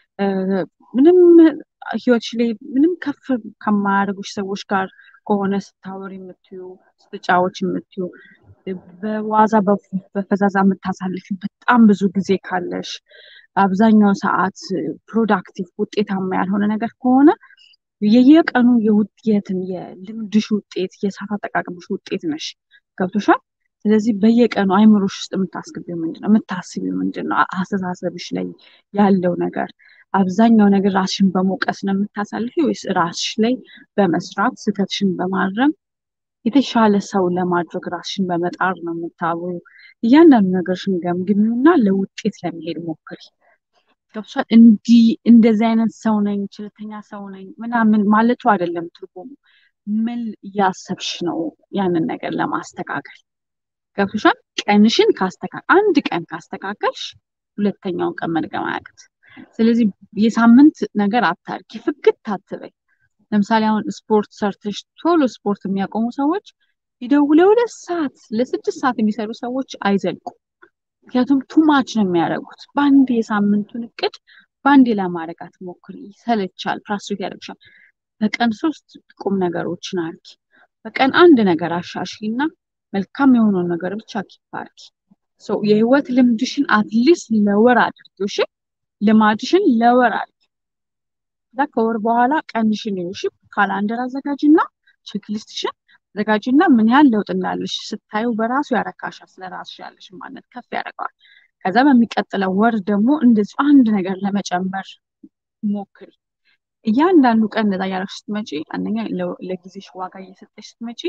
ምንም ህይወትሽ ላይ ምንም ከፍ ከማያደርጉሽ ሰዎች ጋር ከሆነ ስታወሪ የምትዩ ስትጫወች የምትዩ በዋዛ በፈዛዛ የምታሳልፊ በጣም ብዙ ጊዜ ካለሽ አብዛኛው ሰዓት ፕሮዳክቲቭ ውጤታማ ያልሆነ ነገር ከሆነ የየቀኑ የውጤትን የልምድሽ ውጤት የሰዓት አጠቃቀምሽ ውጤት ነሽ ገብቶሻል ስለዚህ በየቀኑ አይምሮሽ ውስጥ የምታስገቢው ምንድን ነው የምታስቢው ምንድን ነው አስተሳሰብሽ ላይ ያለው ነገር አብዛኛው ነገር ራስሽን በመውቀስ ነው የምታሳልፊ ወይስ ራስሽ ላይ በመስራት ስህተትሽን በማረም የተሻለ ሰው ለማድረግ ራስሽን በመጣር ነው የምታወዩ እያንዳንዱ ነገርሽን ገምግሚውና ለውጤት ለመሄድ ሞክሪ ገብቶሻል እንዲህ እንደዚህ አይነት ሰው ነኝ ችልተኛ ሰው ነኝ ምናምን ማለቱ አይደለም ትርጉሙ ምን እያሰብሽ ነው ያንን ነገር ለማስተካከል ገብቶሻል ቀንሽን ካስተካከል አንድ ቀን ካስተካከልሽ ሁለተኛውን ቀን መድገም አያቅት ስለዚህ የሳምንት ነገር አታርጊ ፍግት አትበይ ለምሳሌ አሁን ስፖርት ሰርተሽ ቶሎ ስፖርት የሚያቆሙ ሰዎች ሂደው ለሁለት ሰዓት ለስድስት ሰዓት የሚሰሩ ሰዎች አይዘልቁም ምክንያቱም ቱማች ነው የሚያደርጉት በአንድ የሳምንቱን እቅድ በአንዴ ለማድረግ አትሞክሪ ይሰለቻል ፍራስትሬት ያደርግሻል በቀን ሶስት ቁም ነገሮችን አርጊ በቀን አንድ ነገር አሻሺ እና መልካም የሆነውን ነገር ብቻ ኪፕ አርጊ የህይወት ልምድሽን አትሊስት ለወር አድርጊው እሺ ልማድሽን ለወር አድርጊ ከዛ ከወር በኋላ ቀንሽን ይውሽ ካላንደር አዘጋጅና ቼክሊስትሽን አዘጋጅና ምን ያህል ለውጥ እንዳለሽ ስታዩ በራሱ ያረካሻል ስለ ራስሽ ያለሽ ማነት ከፍ ያደርገዋል ከዛ በሚቀጥለው ወር ደግሞ እንደዚሁ አንድ ነገር ለመጨመር ሞክሪ እያንዳንዱ ቀን እንደዛ እያደረግሽ ስትመጪ አንደኛ ለጊዜሽ ዋጋ እየሰጠሽ ስትመጪ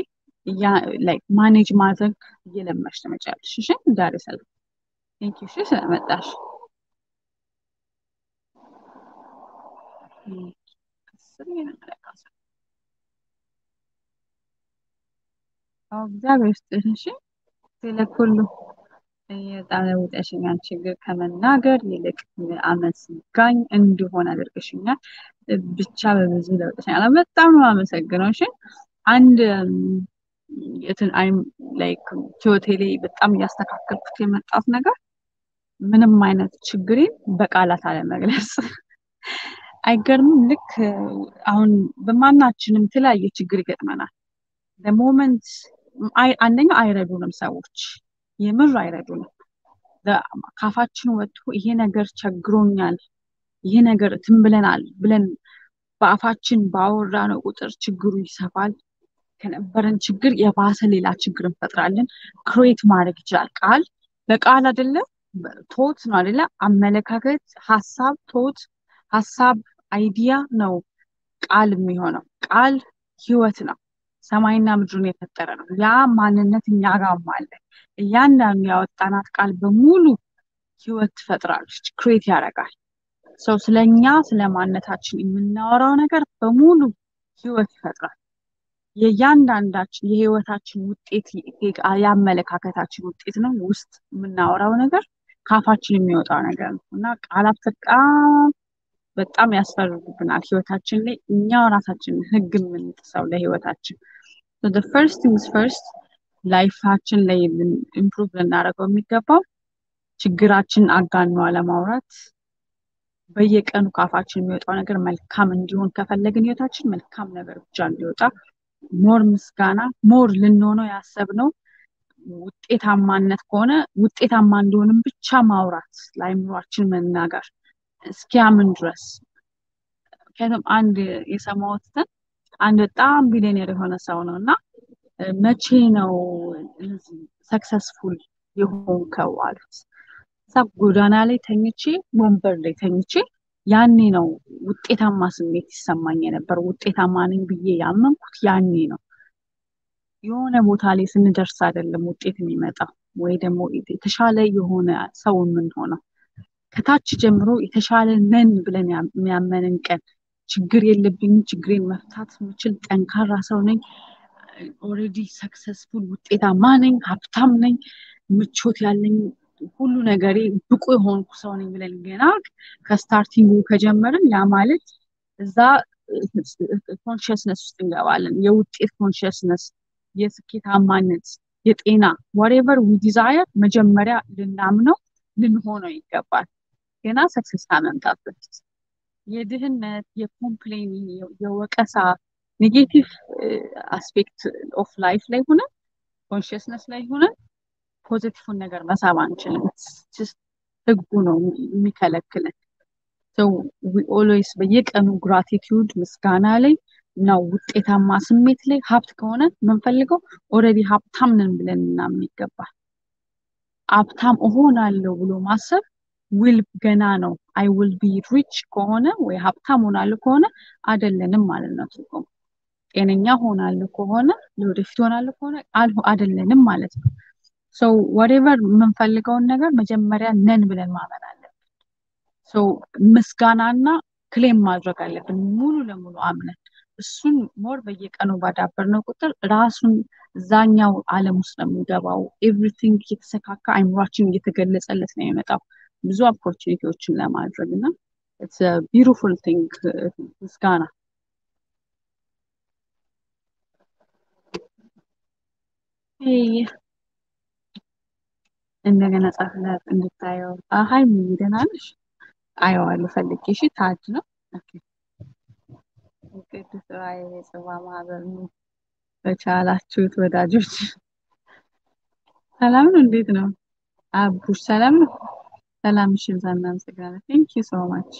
ማኔጅ ማድረግ እየለመሽ ትመጫለሽ እሺ ዳሬ ሰላም ቴንክ ዩ እሺ ስለመጣሽ እግዚአብሔር ይስጥሽ እሺ ስለኩሉ የጣለ ውጠሽኛል ችግር ከመናገር ይልቅ አመስጋኝ እንዲሆን አድርገሽኛል ብቻ በብዙ ለውጠሽኛል በጣም ነው አመሰግነው እሺ አንድ የትን አይም ላይክ ህይወቴ ላይ በጣም እያስተካከልኩት የመጣት ነገር ምንም አይነት ችግሬን በቃላት አለመግለጽ አይገርምም ልክ አሁን በማናችንም የተለያየ ችግር ይገጥመናል ለሞመንት አንደኛው አይረዱንም ሰዎች የምር አይረዱንም ካፋችን ወጥቶ ይሄ ነገር ቸግሮኛል ይሄ ነገር እንትን ብለናል ብለን በአፋችን ባወራ ነው ቁጥር ችግሩ ይሰፋል ከነበረን ችግር የባሰ ሌላ ችግር እንፈጥራለን ክሬት ማድረግ ይችላል ቃል በቃል አይደለም ቶት ነው አይደለ አመለካከት ሀሳብ ቶት ሀሳብ አይዲያ ነው ቃል የሚሆነው ቃል ህይወት ነው ሰማይና ምድሩን የፈጠረ ነው ያ ማንነት እኛ ጋም አለ እያንዳንዱ ያወጣናት ቃል በሙሉ ህይወት ትፈጥራለች ክሬት ያደርጋል ሰው ስለኛ ስለ ማንነታችን የምናወራው ነገር በሙሉ ህይወት ይፈጥራል የእያንዳንዳችን የህይወታችን ውጤት የአመለካከታችን ውጤት ነው ውስጥ የምናወራው ነገር ካፋችን የሚወጣው ነገር ነው እና ቃላት በጣም በጣም ያስፈርዱብናል ህይወታችን ላይ እኛው ራሳችን ህግ የምንጥሰው ለህይወታችን ፈርስት ቲንግስ ፈርስት ላይፋችን ላይ ኢምፕሩቭ ልናደርገው የሚገባው ችግራችን አጋኖ አለማውራት በየቀኑ ከአፋችን የሚወጣው ነገር መልካም እንዲሆን ከፈለግን ህይወታችን መልካም ነገር ብቻ እንዲወጣ ሞር ምስጋና ሞር ልንሆነው ያሰብነው ውጤታማነት ከሆነ ውጤታማ እንደሆንም ብቻ ማውራት ለአይምሯችን መናገር እስኪያምን ድረስ ምክንያቱም አንድ የሰማሁትን አንድ በጣም ቢሊዮኔር የሆነ ሰው ነው እና መቼ ነው ሰክሰስፉል የሆንከው አሉት። እዛ ጎዳና ላይ ተኝቼ ወንበር ላይ ተኝቼ ያኔ ነው ውጤታማ ስሜት ይሰማኝ የነበር። ውጤታማ ነኝ ብዬ ያመንኩት ያኔ ነው። የሆነ ቦታ ላይ ስንደርስ አይደለም ውጤት የሚመጣው ወይ ደግሞ የተሻለ የሆነ ሰው የምንሆነው ከታች ጀምሮ የተሻለ ነን ብለን የሚያመንን ቀን ችግር የለብኝም፣ ችግሬን መፍታት የምችል ጠንካራ ሰው ነኝ፣ ኦልሬዲ ሰክሰስፉል ውጤታማ ነኝ፣ ሀብታም ነኝ፣ ምቾት ያለኝ ሁሉ ነገሬ ብቁ የሆንኩ ሰው ነኝ ብለን ገና ከስታርቲንጉ ከጀመርን ያ ማለት እዛ ኮንሽስነስ ውስጥ እንገባለን። የውጤት ኮንሽስነስ፣ የስኬታማነት፣ የጤና ዋሬቨር ዊ ዲዛየር መጀመሪያ ልናምነው ልንሆነው ይገባል። ገና ሰክሰስ ከመምጣት በፊት የድህነት፣ የኮምፕሌን፣ የወቀሳ ኔጌቲቭ አስፔክት ኦፍ ላይፍ ላይ ሆነን ኮንሽስነስ ላይ ሆነን ፖዚቲቭን ነገር መሳብ አንችልም። ህጉ ነው የሚከለክለን። ኦልዌይስ በየቀኑ ግራቲቲዩድ ምስጋና ላይ እና ውጤታማ ስሜት ላይ ሀብት ከሆነ የምንፈልገው ኦልሬዲ ሀብታም ነን ብለን እናምን ይገባል። ሀብታም እሆናለሁ ብሎ ማሰብ ዊል ገና ነው። አይ ዊል ቢ ሪች ከሆነ ወይ ሀብታም ሆናለሁ ከሆነ አይደለንም ማለት ነው ትርጉም። ጤነኛ ሆናለሁ ከሆነ ለወደፊት ሆናለሁ ከሆነ አይደለንም ማለት ነው። ሰው ወሬቨር የምንፈልገውን ነገር መጀመሪያ ነን ብለን ማመን አለብን። ሰው ምስጋናና ክሌም ማድረግ አለብን ሙሉ ለሙሉ አምነን እሱን ሞር በየቀኑ ባዳበርነው ቁጥር ራሱን እዛኛው ዓለም ውስጥ ነው የሚገባው። ኤቭሪቲንግ እየተሰካካ አይምሯችን እየተገለጸለት ነው የመጣው ብዙ ኦፖርቹኒቲዎችን ለማድረግ እና ቢሩፉል ቲንግ ምስጋና እንደገና ጻፍላት እንድታየው። ሀይ ደህና ነሽ? አየዋለሁ ፈልጌ። እሺ ታጅ ነው ቅዱስ ራእይ የጽዋ ማህበር ነው። በቻላችሁት ወዳጆች ሰላም ነው። እንዴት ነው አቡሽ? ሰላም ነው። ሰላም እሺ፣ ብዛ እናመሰግናለን። ቴንክ ዩ ሶ ማች።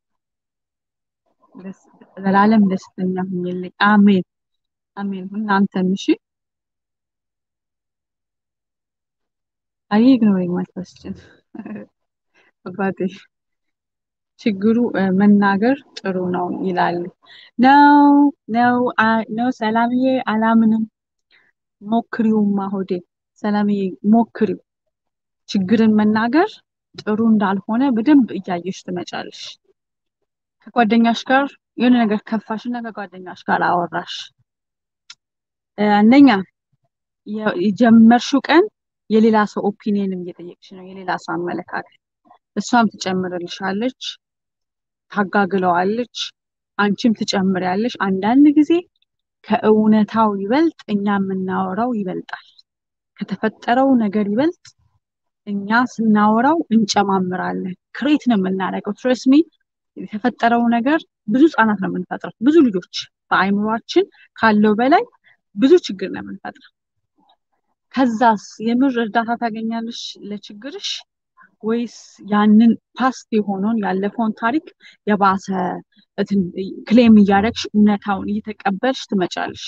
ዘላለም ደስተኛ ሁኝልኝ። አሜን አሜን። እናንተም እሺ። አይ ኢግኖሪንግ ማይ ኮስችን አባቴ ችግሩ መናገር ጥሩ ነው ይላሉ። ነው ነው ነው ሰላምዬ፣ አላምንም። ሞክሪውማ ሆዴ ሰላምዬ፣ ሞክሪው። ችግርን መናገር ጥሩ እንዳልሆነ በደንብ እያየሽ ትመጫለሽ። ከጓደኛሽ ጋር የሆነ ነገር ከፋሽና ከጓደኛሽ ጋር አወራሽ። አንደኛ የጀመርሽው ቀን የሌላ ሰው ኦፒኒየንም እየጠየቅሽ ነው፣ የሌላ ሰው አመለካከት። እሷም ትጨምርልሻለች፣ ታጋግለዋለች፣ አንቺም ትጨምሪያለሽ። አንዳንድ ጊዜ ከእውነታው ይበልጥ እኛ የምናወራው ይበልጣል። ከተፈጠረው ነገር ይበልጥ እኛ ስናወራው እንጨማምራለን። ክሬት ነው የምናደርገው። ትረስሚ የተፈጠረው ነገር ብዙ ህጻናት ነው የምንፈጥረው። ብዙ ልጆች በአይምሯችን ካለው በላይ ብዙ ችግር ነው የምንፈጥረው። ከዛስ የምር እርዳታ ታገኛለሽ ለችግርሽ ወይስ ያንን ፓስት የሆነውን ያለፈውን ታሪክ የባሰ ክሌም እያደረግሽ እውነታውን እየተቀበልሽ ትመጫለሽ?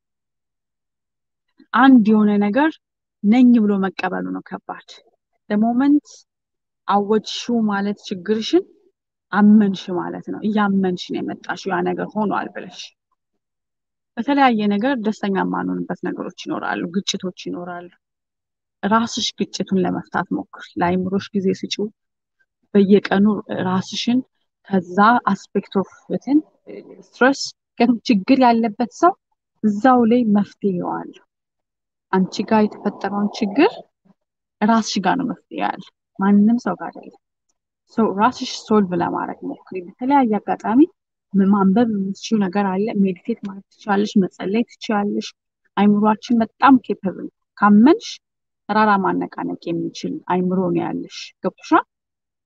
አንድ የሆነ ነገር ነኝ ብሎ መቀበሉ ነው ከባድ። ለሞመንት አወጅሽው ማለት ችግርሽን አመንሽ ማለት ነው። እያመንሽ ነው የመጣሽው ያ ነገር ሆኗል ብለሽ። በተለያየ ነገር ደስተኛ የማንሆንበት ነገሮች ይኖራሉ፣ ግጭቶች ይኖራሉ። ራስሽ ግጭቱን ለመፍታት ሞክር። ለአይምሮሽ ጊዜ ስጪው። በየቀኑ ራስሽን ከዛ አስፔክት ኦፍ እንትን ስትረስ ችግር ያለበት ሰው እዛው ላይ መፍትሄ አለው። አንቺ ጋር የተፈጠረውን ችግር ራስሽ ጋር ነው መፍትሄ ያለ፣ ማንም ሰው ጋር አይደለም። ሰው ራስሽ ሶልቭ ለማድረግ ሞክሪ። በተለያየ አጋጣሚ ማንበብ የምትችይው ነገር አለ። ሜዲቴት ማለት ትችላለሽ፣ መጸለይ ትችላለሽ። አይምሯችን በጣም ኬፐብል ካመንሽ ተራራ ማነቃነቅ የሚችል አይምሮ ነው ያለሽ። ገብቶሻል?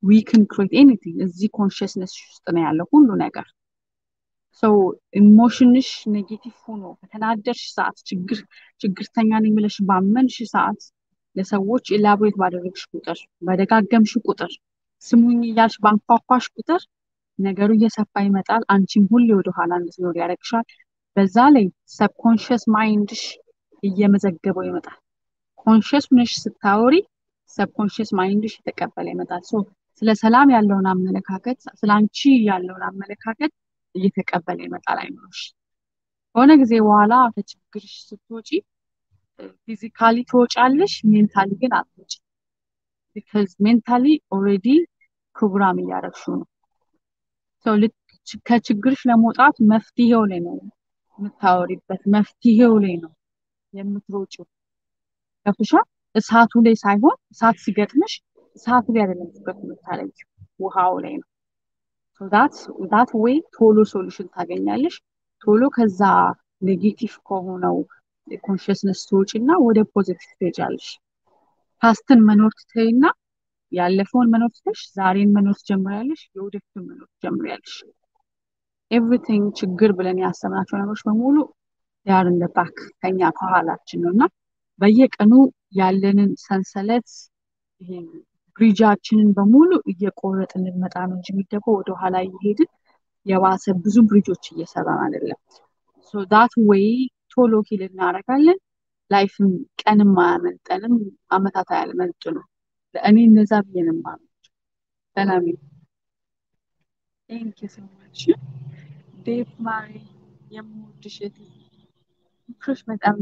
ዊ ክን ክሬት ኤኒቲንግ እዚህ ኮንሽስነስ ውስጥ ነው ያለው ሁሉ ነገር። ሰው ኢሞሽንሽ ኔጌቲቭ ሆኖ በተናደርሽ ሰዓት ችግር ችግርተኛ ነኝ ብለሽ ባመንሽ ሰዓት ለሰዎች ኢላቦሬት ባደረግሽ ቁጥር በደጋገምሽ ቁጥር ስሙኝ እያልሽ ባንኳኳሽ ቁጥር ነገሩ እየሰፋ ይመጣል። አንቺም ሁሌ ወደኋላ እንድትኖር ያደርግሻል። በዛ ላይ ሰብኮንሽስ ማይንድሽ እየመዘገበው ይመጣል። ኮንሽስ ነሽ ስታወሪ ሰብኮንሽስ ማይንድሽ የተቀበለ ይመጣል። ሶ ስለ ሰላም ያለውን አመለካከት ስለ አንቺ ያለውን አመለካከት እየተቀበለ ይመጣል አይምሮሽ። ከሆነ ጊዜ በኋላ ከችግርሽ ስትወጪ ፊዚካሊ ትወጫለሽ፣ ሜንታሊ ግን አትወጪ። ቢካዝ ሜንታሊ ኦልሬዲ ፕሮግራም እያደረግሽው ነው። ሰው ከችግርሽ ለመውጣት መፍትሄው ላይ ነው የምታወሪበት፣ መፍትሄው ላይ ነው የምትሮጪው። ገብቶሻ? እሳቱ ላይ ሳይሆን እሳት ሲገጥምሽ እሳቱ ላይ አይደለም ትኩረት የምታደርጊው ውሃው ላይ ነው። ዳት ዌይ ቶሎ ሶሉሽን ታገኛለሽ። ቶሎ ከዛ ኔጌቲቭ ከሆነው ኮንሽስነስ ትወጪ እና ወደ ፖዚቲቭ ትሄጃለሽ። ፓስትን መኖር ትተይና ያለፈውን መኖር ትተሽ ዛሬን መኖር ትጀምሪያለሽ። የወደፊቱን መኖር ትጀምሪያለሽ። ኤቭሪቲንግ ችግር ብለን ያሰብናቸው ነገሮች በሙሉ ያር እንደ ባክ ከኛ ከኋላችን ነው እና በየቀኑ ያለንን ሰንሰለት ይሄ ብሪጃችንን በሙሉ እየቆረጥን ልንመጣ ነው እንጂ የሚገባው ወደኋላ እየሄድን የባሰ ብዙ ብሪጆች እየሰራን አይደለም። ሶ ዳት ዌይ ቶሎ ሂል እናደርጋለን። ላይፍም ቀንም አያመልጠንም፣ አመታት አያመልጡ ነው። ለእኔ እነዛ ብዬ ነው የማምነው። ሰላም ቴንክ ዩ ሶ ማች ዴቭ ማሪ የምወድሽ እህቴ ምክሮች በጣም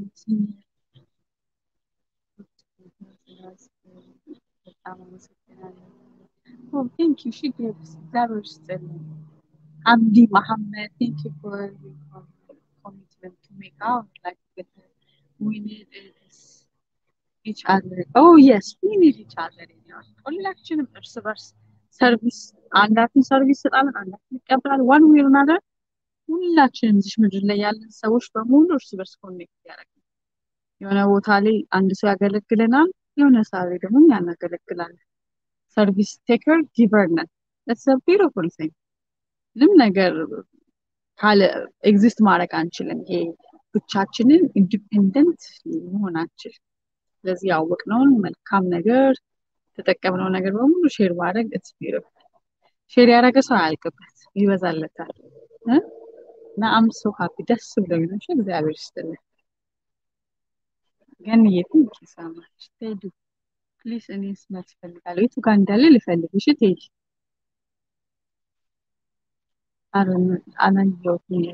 በጣም አመሰግናለሁ። ኦ ቴንክ ዩ ሺ ጊቭስ እግዚአብሔር ይስጥልኝ። አምዲ መሐመድ ቴንክ ዩ ፎር ኮሚትመንት ቱ ሜክ አውት ላይክ ዊ ኒድ ኢች አዘር ኦ የስ ዊ ኒድ ኢች አዘር ሁላችንም እርስ በርስ ሰርቪስ አንዳችን ሰርቪስ ይሰጣለን፣ አንዳችን ይቀበላል። ዋን ዌይ ኦር አናዘር ሁላችንም እዚህ ምድር ላይ ያለን ሰዎች በሙሉ እርስ በርስ ኮኔክት ያደርጋል። የሆነ ቦታ ላይ አንድ ሰው ያገለግለናል፣ የሆነ ሰዓት ላይ ደግሞ እኛ እናገለግላለን። ሰርቪስ ቴከር ጊቨር ነን። ኢትስ አ ቢዩቲፉል ቲንግ። ምንም ነገር ካለ ኤግዚስት ማድረግ አንችልም። ይሄ ብቻችንን ኢንዲፔንደንት መሆን አንችልም። ስለዚህ ያወቅነውን መልካም ነገር የተጠቀምነው ነገር በሙሉ ሼር ማድረግ ኢትስ ቢዩቲፉል። ሼር ያደረገ ሰው አያልቅበት፣ ይበዛለታል። እና አም ሶ ሀፒ ደስ ብሎኝ ነው። እግዚአብሔር ይስጥልኝ። ገንዬ ቴንክ ዩ ሶ ማች ቴዲ ፕሊዝ እኔ ስመት እፈልጋለሁ። የቱ ጋር እንዳለ ልፈልግ። እሺ ቴዲ አላየሁትም።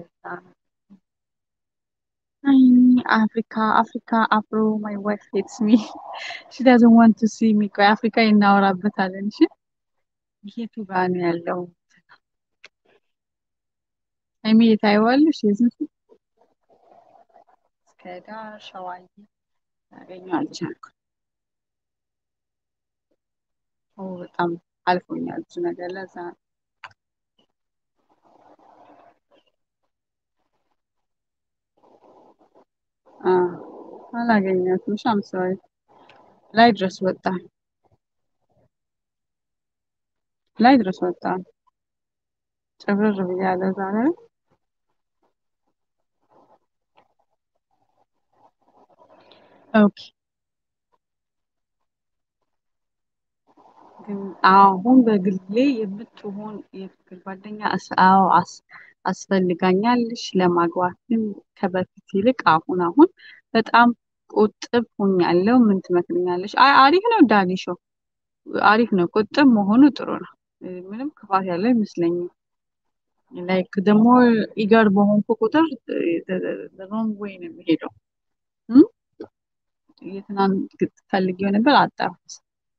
አፍሪካ አፍሪካ አፍሮ ማይ ዋይፍ ሄትስ ሚ ሺ ዳዝንት ዋንት ቱ ሲ ሚ። ቆይ አፍሪካ እናወራበታለን። እሺ የቱ ጋር ነው ያለው? ሀይሚ የታይዋለሽ የዝንቱ እስከ ዳር ሸዋዬ ያገኘው አልቻልኩም። ኦ በጣም አልፎኛል ብዙ ነገር ለዛ ነው። አ አላገኛትም። እሺ አም ሶሪ ላይ ድረስ ወጣ ላይ ድረስ ወጣ ጭብርር ብያለሁ ዛሬ ኦኬ ግን አሁን በግሌ የምትሆን የፍቅር ጓደኛ አስ- አዎ አስ- አስፈልጋኛለች። ለማግባት ግን ከበፊት ይልቅ አሁን አሁን በጣም ቁጥብ ሆኛለሁ። ምን ትመክርኛለች? አይ አሪፍ ነው ዳኒሾ፣ አሪፍ ነው። ቁጥብ መሆኑ ጥሩ ነው። እ፣ ምንም ክፋት ያለው አይመስለኝም። ላይክ ደግሞ ኢገር በሆንኩ ቁጥር ሮንግ ዌይ ነው የሚሄደው። እም? የትናንት ፈልጌው ነበር አጣሁት።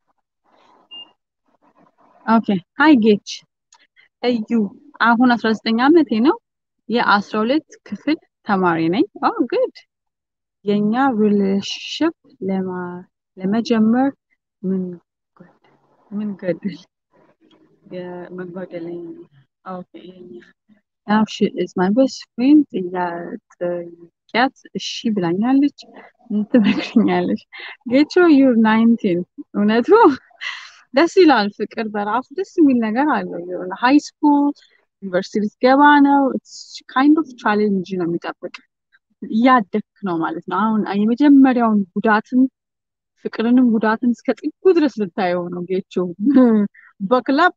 ኦኬ ሃይ ጌች እዩ አሁን አስራ ዘጠኝ ዓመቴ ነው። የአስራ ሁለት ክፍል ተማሪ ነኝ። ኦ ጉድ የእኛ ሪሌሽንሽፕ ለመጀመር ምን ጎደል ምን ገድል መጓደለኝ ኦኬ የኛ ናው ሺ ኢዝ ማይ ቤስት ፍሬንድ ጥያቄያት እሺ ብላኛለች። ምን ትመክርኛለች? ጌቾ ዩር ናይንቲን እውነቱ ደስ ይላል። ፍቅር በራሱ ደስ የሚል ነገር አለው። የሆነ ሃይ ስኩል ዩኒቨርሲቲ ልትገባ ነው። ካይንድ ኦፍ ቻሌንጅ ነው የሚጠብቅ እያደግክ ነው ማለት ነው። አሁን የመጀመሪያውን ጉዳትን ፍቅርንም ጉዳትን እስከ ጥጉ ድረስ ልታየው ነው። ጌቾ በክላፕ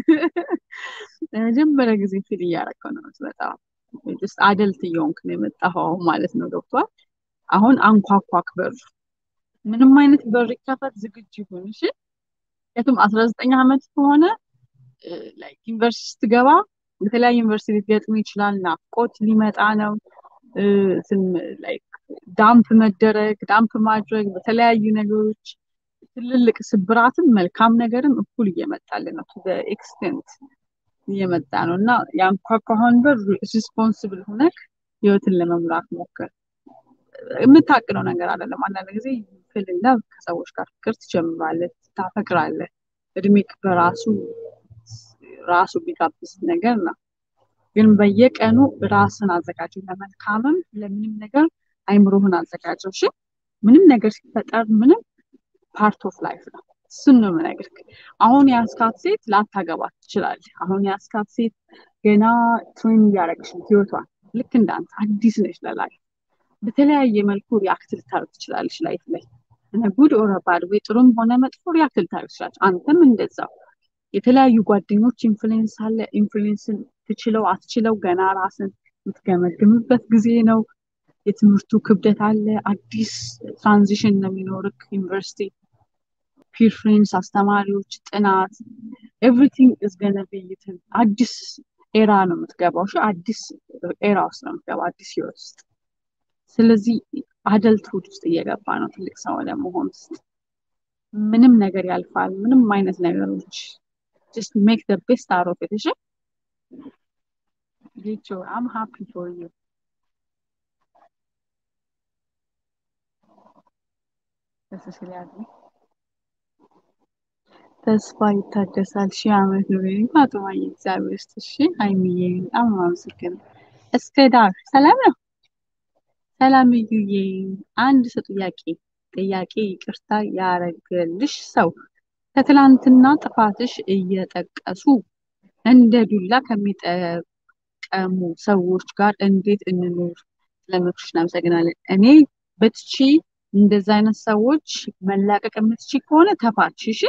ለመጀመሪያ ጊዜ ፊል እያደረከው ነው። በጣም አደልት እየሆንክ ነው የመጣኸው ማለት ነው። ገብቷል። አሁን አንኳኳክ በሩ ምንም አይነት በር ይከፈት ዝግጁ ይሁን። እሺ ምክንያቱም አስራ ዘጠኝ ዓመት ከሆነ ላይክ ዩኒቨርሲቲ ስትገባ በተለያዩ ዩኒቨርሲቲ ሊገጥም ይችላል። ናፍቆት ሊመጣ ነው። ላይክ ዳምፕ መደረግ ዳምፕ ማድረግ በተለያዩ ነገሮች ትልልቅ ስብራትም መልካም ነገርም እኩል እየመጣልን ነው። በኤክስቴንት እየመጣ ነው እና ያንኳኳኸውን በር ሪስፖንስብል ሆነክ ህይወትን ለመምራት ሞክር። የምታቅደው ነገር አይደለም። አንዳንድ ጊዜ ፍልና ከሰዎች ጋር ፍቅር ትጀምራለህ፣ ታፈቅራለህ። እድሜክ በራሱ ራሱ ቢጋብዝ ነገር ነው። ግን በየቀኑ ራስን አዘጋጀው፣ ለመልካምም ለምንም ነገር አይምሮህን አዘጋጀው። እሺ ምንም ነገር ሲፈጠር ምንም ፓርት ኦፍ ላይፍ ነው። እሱን ነው የምነግርህ። አሁን የአስካት ሴት ላታገባት ትችላለህ። አሁን የአስካት ሴት ገና ትሬን እያደረግሽ ነው ህይወቷን። ልክ እንዳንተ አዲስ ነች ለላይፍ በተለያየ መልኩ ሪያክት ልታደርግ ትችላለች ላይፍ ላይ ጉድ ኦር ባድ ወይ ጥሩም ሆነ መጥፎ ሪያክት ልታደርግ ትችላለች። አንተም እንደዛው የተለያዩ ጓደኞች ኢንፍሉዌንስ አለ። ኢንፍሉዌንስን ትችለው አትችለው ገና ራስን የምትገመግምበት ጊዜ ነው። የትምህርቱ ክብደት አለ። አዲስ ትራንዚሽን ነው የሚኖርክ ዩኒቨርሲቲ ፒር ፍሬንድስ፣ አስተማሪዎች፣ ጥናት ኤቭሪቲንግ ኢዝ ገነ ቤይትን አዲስ ኤራ ነው የምትገባው። እሺ አዲስ ኤራ ውስጥ ነው የምትገባው፣ አዲስ ህይወት ውስጥ። ስለዚህ አደልትሁድ ውስጥ እየገባ ነው ትልቅ ሰው ለመሆን ውስጥ ምንም ነገር ያልፋል። ምንም አይነት ነገሮች ጀስት ሜክ ደ ቤስት አውት ኦፍ ኢት። እሺ ጌቾ አም ሃፒ ፎር ዩ ተስስላለ ተስፋ ይታደሳል። ሺህ ዓመት ነው ፋጡማዬ፣ እግዚአብሔር ይስጥሽ። ሀይሚዬ በጣም አመሰግናለሁ። እስከ ዳር ሰላም ነው። ሰላም እዩዬ። አንድ ሰው ጥያቄ ጥያቄ ይቅርታ ያረገልሽ ሰው ከትላንትና ጥፋትሽ እየጠቀሱ እንደ ዱላ ከሚጠቀሙ ሰዎች ጋር እንዴት እንኑር? ስለምክርሽ እናመሰግናለን። እኔ በትቺ እንደዛ አይነት ሰዎች መላቀቅ የምትቺ ከሆነ ተፋች። እሺ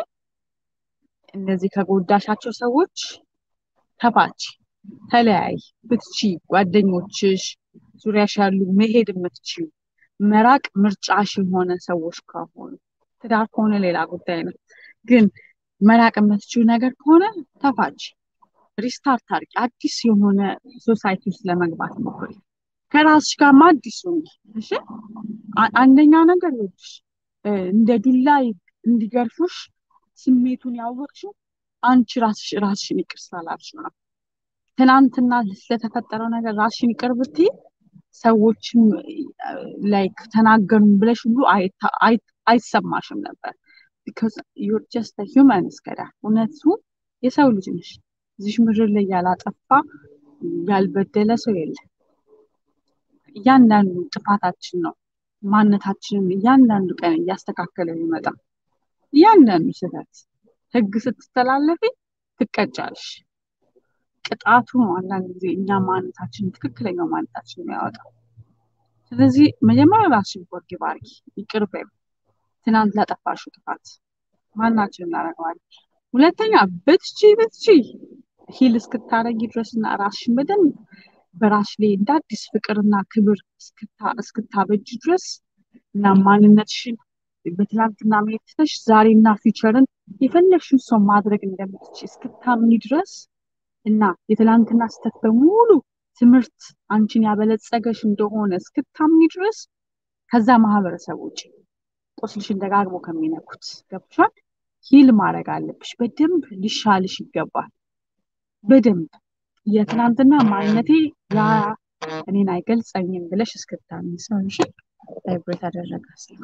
እነዚህ ከጎዳሻቸው ሰዎች ተፋች፣ ተለያይ። ብትቺ ጓደኞችሽ ዙሪያሽ ያሉ መሄድ የምትችሉ መራቅ ምርጫሽ የሆነ ሰዎች ከሆኑ ትዳር ከሆነ ሌላ ጉዳይ ነው። ግን መራቅ የምትችሉ ነገር ከሆነ ተፋች፣ ሪስታርት አድርጊ። አዲስ የሆነ ሶሳይቲ ውስጥ ለመግባት ሞክሪ። ከራስሽ ጋርማ አዲስ ሁኚ። እሺ አንደኛ ነገር ይኸውልሽ እንደ ዱላ እንዲገርፉሽ ስሜቱን ያወቅሽው አንቺ ራስሽ ራስሽን ይቅር ስላላልሽ ነው። ትናንትና ስለተፈጠረው ነገር ራስሽን ይቅር ብትይ ሰዎችም ላይክ ተናገሩን ብለሽ ሁሉ አይሰማሽም ነበር። ቢካዝ ዩር ጀስት ሂውማን እስከዳ እውነቱ የሰው ልጅ ነሽ። እዚሽ ምድር ላይ ያላጠፋ ያልበደለ ሰው የለም። እያንዳንዱ ጥፋታችን ነው ማንነታችንን እያንዳንዱ ቀን እያስተካከለ የሚመጣ እያንዳንዱ ስህተት ህግ ስትተላለፊ ትቀጫለሽ። ቅጣቱ ነው አንዳንድ ጊዜ እኛ ማንነታችንን ትክክለኛው ማንነታችን የሚያወጣው። ስለዚህ መጀመሪያ ራስሽን ፎርጊቭ አድርጊ፣ ይቅር በይው። ትናንት ላጠፋሽው ጥፋት ማናችን እናደርገዋለን። ሁለተኛ ብትቺ ብትቺ ሂል እስክታረጊ ድረስና ራስሽን በደንብ በራስሽ ላይ እንደ አዲስ ፍቅርና ክብር እስክታበጅ ድረስ እና ማንነትሽን በትናንትና መሄድ ትተሽ ዛሬና ፊውቸርን የፈለግሽውን ሰው ማድረግ እንደምትችይ እስክታምኒ ድረስ እና የትላንትና ስህተት በሙሉ ትምህርት አንቺን ያበለጸገሽ እንደሆነ እስክታምኒ ድረስ ከዛ ማህበረሰብ ውጭ ቁስልሽን ደጋግሞ ከሚነኩት ገብቶሻል። ሂል ማድረግ አለብሽ። በደንብ ሊሻልሽ ይገባል። በደንብ የትናንትና ማንነቴ ያ እኔን አይገልጸኝም ብለሽ እስክታምኒ ሰውሽ ቫይብሬት አደረገ ስልኩ።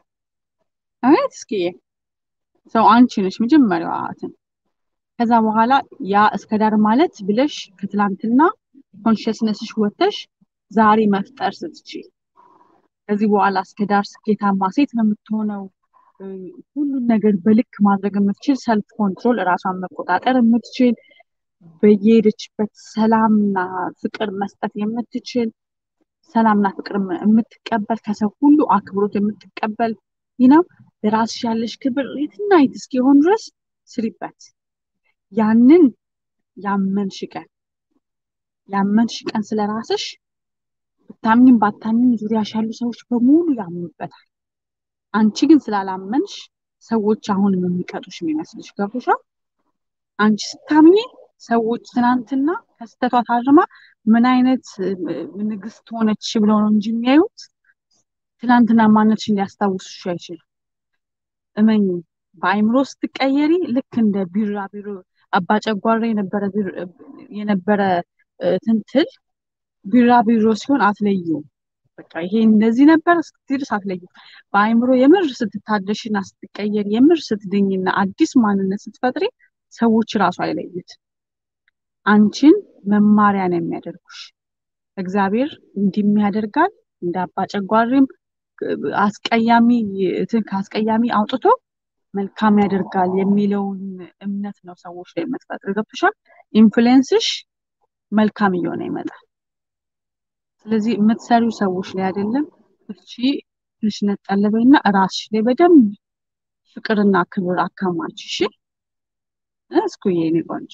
አቤት እስኪ ሰው አንቺ ነሽ መጀመሪያዋ እንትን ከዛ በኋላ ያ እስከ ዳር ማለት ብለሽ ከትላንትና ኮንሽስነስሽ ወጥተሽ ዛሬ መፍጠር ስትችይ ከዚህ በኋላ እስከ ዳር ስኬታማ ሴት ነው የምትሆነው። ሁሉን ነገር በልክ ማድረግ የምትችል ሰልፍ ኮንትሮል እራሷን መቆጣጠር የምትችል በየሄደችበት ሰላምና ፍቅር መስጠት የምትችል ሰላምና ፍቅር የምትቀበል ከሰው ሁሉ አክብሮት የምትቀበል ነው። ለራስሽ ያለሽ ክብር የትና የት እስኪሆን ድረስ ስሪበት። ያንን ያመንሽ ቀን ያመንሽ ቀን ስለ ራስሽ ብታምኝም ባታምኝም ዙሪያሽ ያሉ ሰዎች በሙሉ ያምኑበታል። አንቺ ግን ስላላመንሽ ሰዎች አሁንም የሚቀጡሽ የሚመስልሽ ገብቶሻል። አንቺ ስታምኚ ሰዎች ትናንትና ከስተቷ ታርማ ምን አይነት ንግስት ሆነች ብለው ነው እንጂ የሚያዩት ትናንትና ማነትሽን ሊያስታውሱሽ አይችልም። እመኝ በአይምሮ ስትቀየሪ ልክ እንደ ቢራቢሮ አባጨጓራ የነበረ የነበረ ትንትል ቢራቢሮ ሲሆን አትለዩም። በቃ ይሄ እንደዚህ ነበር ስትድርስ አትለዩ። በአይምሮ የምር ስትታደሽና ስትቀየር የምር ስትድኝና አዲስ ማንነት ስትፈጥሪ ሰዎች ራሱ አይለዩት። አንቺን መማሪያ ነው የሚያደርጉሽ። እግዚአብሔር እንዲህ ያደርጋል እንደ አባጨጓሪም አስቀያሚ ከአስቀያሚ አውጥቶ መልካም ያደርጋል የሚለውን እምነት ነው ሰዎች ላይ የምትፈጥር። ገብቶሻል? ኢንፍሉዌንስሽ መልካም እየሆነ ይመጣል። ስለዚህ የምትሰሪው ሰዎች ላይ አይደለም። እቺ ትንሽ ነጠለበይና ራስሽ ላይ በደንብ ፍቅርና ክብር አካማች። እሺ እስኩዬ የኔ ቆንጆ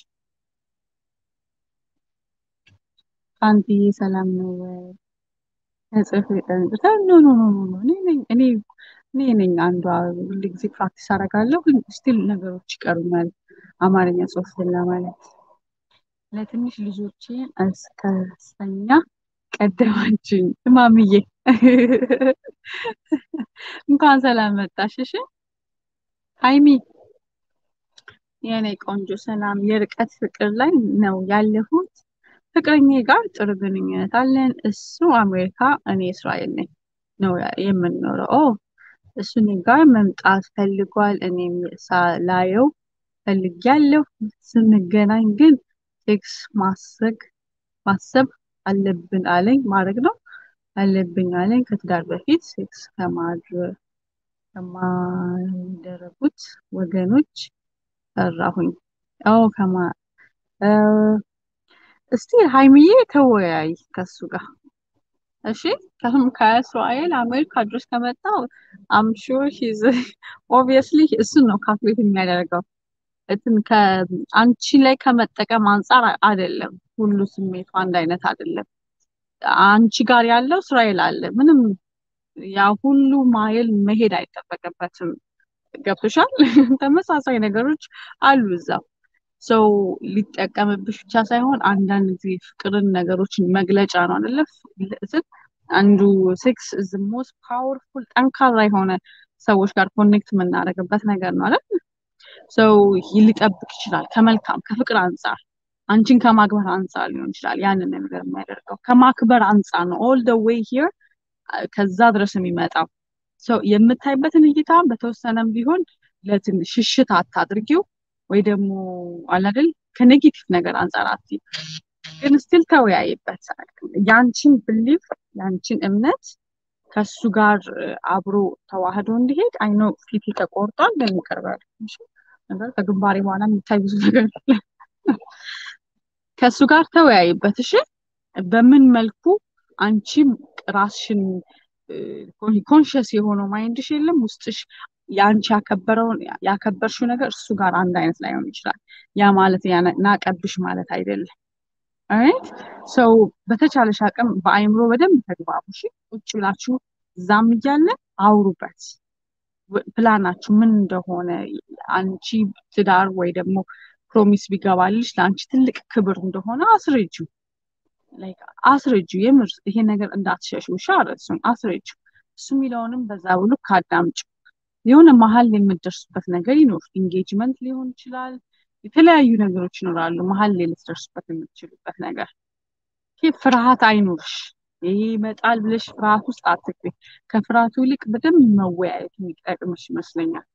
ፋንትዬ ሰላም ነው ወይ? ጽፍ ጠንቅታ ኖ ኖ ኖ ኖ ኖ እኔ ነኝ እኔ እኔ ነኝ አንዷ ሁል ጊዜ ፕራክቲስ አደርጋለሁ ግን ስቲል ነገሮች ይቀሩኛል። አማርኛ ጽሁፍ ለማለት ለትንሽ ልጆቼን እስከስተኛ ቀደማችኝ ማምዬ እንኳን ሰላም መጣሽ። እሺ ሀይሚ የኔ ቆንጆ ሰላም፣ የርቀት ፍቅር ላይ ነው ያለሁት። ፍቅረኛ ጋር ጥሩ ግንኙነት አለን። እሱ አሜሪካ፣ እኔ እስራኤል ነኝ ነው የምንኖረው። ኦ እሱ እኔ ጋር መምጣት ፈልጓል። እኔም ላየው ፈልጊያለሁ። ስንገናኝ ግን ቴክስ ማሰግ ማሰብ አለብን አለኝ ማድረግ ነው አለብኝ አለኝ። ከትዳር በፊት ሴክስ ከማደረጉት ወገኖች ሰራሁኝ። ኦ ከማ እስቲ ሀይሚዬ ተወያይ ከሱ ጋር እሺ። ከህም ከእስራኤል አሜሪካ ድረስ ከመጣው አም ሹር ሂዝ ኦብቪየስሊ እሱን ነው ካልኩሌት የሚያደርገው እንትን ከአንቺ ላይ ከመጠቀም አንጻር አይደለም። ሁሉ ስሜቱ አንድ አይነት አይደለም። አንቺ ጋር ያለው እስራኤል አለ። ምንም ያ ሁሉ ማይል መሄድ አይጠበቅበትም። ገብቶሻል? ተመሳሳይ ነገሮች አሉ እዛው ሰው ሊጠቀምብሽ ብቻ ሳይሆን አንዳንድ ጊዜ ፍቅርን ነገሮችን መግለጫ ነው አይደለ? አንዱ ሴክስ ኢዝ ሞስት ፓወርፉል ጠንካራ የሆነ ሰዎች ጋር ኮኔክት የምናደርግበት ነገር ነው አይደል? ሰው ሊጠብቅ ይችላል ከመልካም ከፍቅር አንጻር አንቺን ከማክበር አንጻር ሊሆን ይችላል ያንን ነገር የሚያደርገው ከማክበር አንጻር ነው ኦል ደ ዌይ ሂር ከዛ ድረስ የሚመጣው ሰው የምታይበትን እይታ በተወሰነም ቢሆን ለትንሽ ሽሽት አታድርጊው ወይ ደግሞ አላደል ከኔጌቲቭ ነገር አንጻር አትይ ግን ስቲል ተወያይበት ያንቺን ብሊፍ ያንቺን እምነት ከሱ ጋር አብሮ ተዋህዶ እንዲሄድ አይኖ ፊት ተቆርጧል ግን ይቀርባል ነገር ከግንባሬ በኋላ የሚታይ ብዙ ነገር ከእሱ ጋር ተወያይበት። እሺ በምን መልኩ አንቺም ራስሽን ኮንሽስ የሆነው ማይንድሽ የለም ውስጥሽ የአንቺ ያከበረውን ያከበርሽው ነገር እሱ ጋር አንድ አይነት ላይሆን ይችላል። ያ ማለት ናቀብሽ ማለት አይደለም። ራይት ሰው በተቻለሽ አቅም በአይምሮ በደንብ ተግባቡ። እሺ ቁጭ ብላችሁ እዛም እያለ አውሩበት። ፕላናችሁ ምን እንደሆነ አንቺ ትዳር ወይ ደግሞ ፕሮሚስ ቢገባልሽ ለአንቺ ትልቅ ክብር እንደሆነ አስረጁ አስረጁ። የምር ይሄ ነገር እንዳትሸሹ ሻረ እሱን አስረጁ። እሱ የሚለውንም በዛ ብሎ ካዳምጩ። የሆነ መሀል የምትደርሱበት ነገር ይኖር፣ ኢንጌጅመንት ሊሆን ይችላል። የተለያዩ ነገሮች ይኖራሉ መሀል ላይ ልትደርሱበት የምትችሉበት ነገር። ይሄ ፍርሃት አይኖርሽ። ይሄ ይመጣል ብለሽ ፍርሃት ውስጥ አትግቢ። ከፍርሃቱ ይልቅ በደንብ መወያየት የሚጠቅምሽ ይመስለኛል።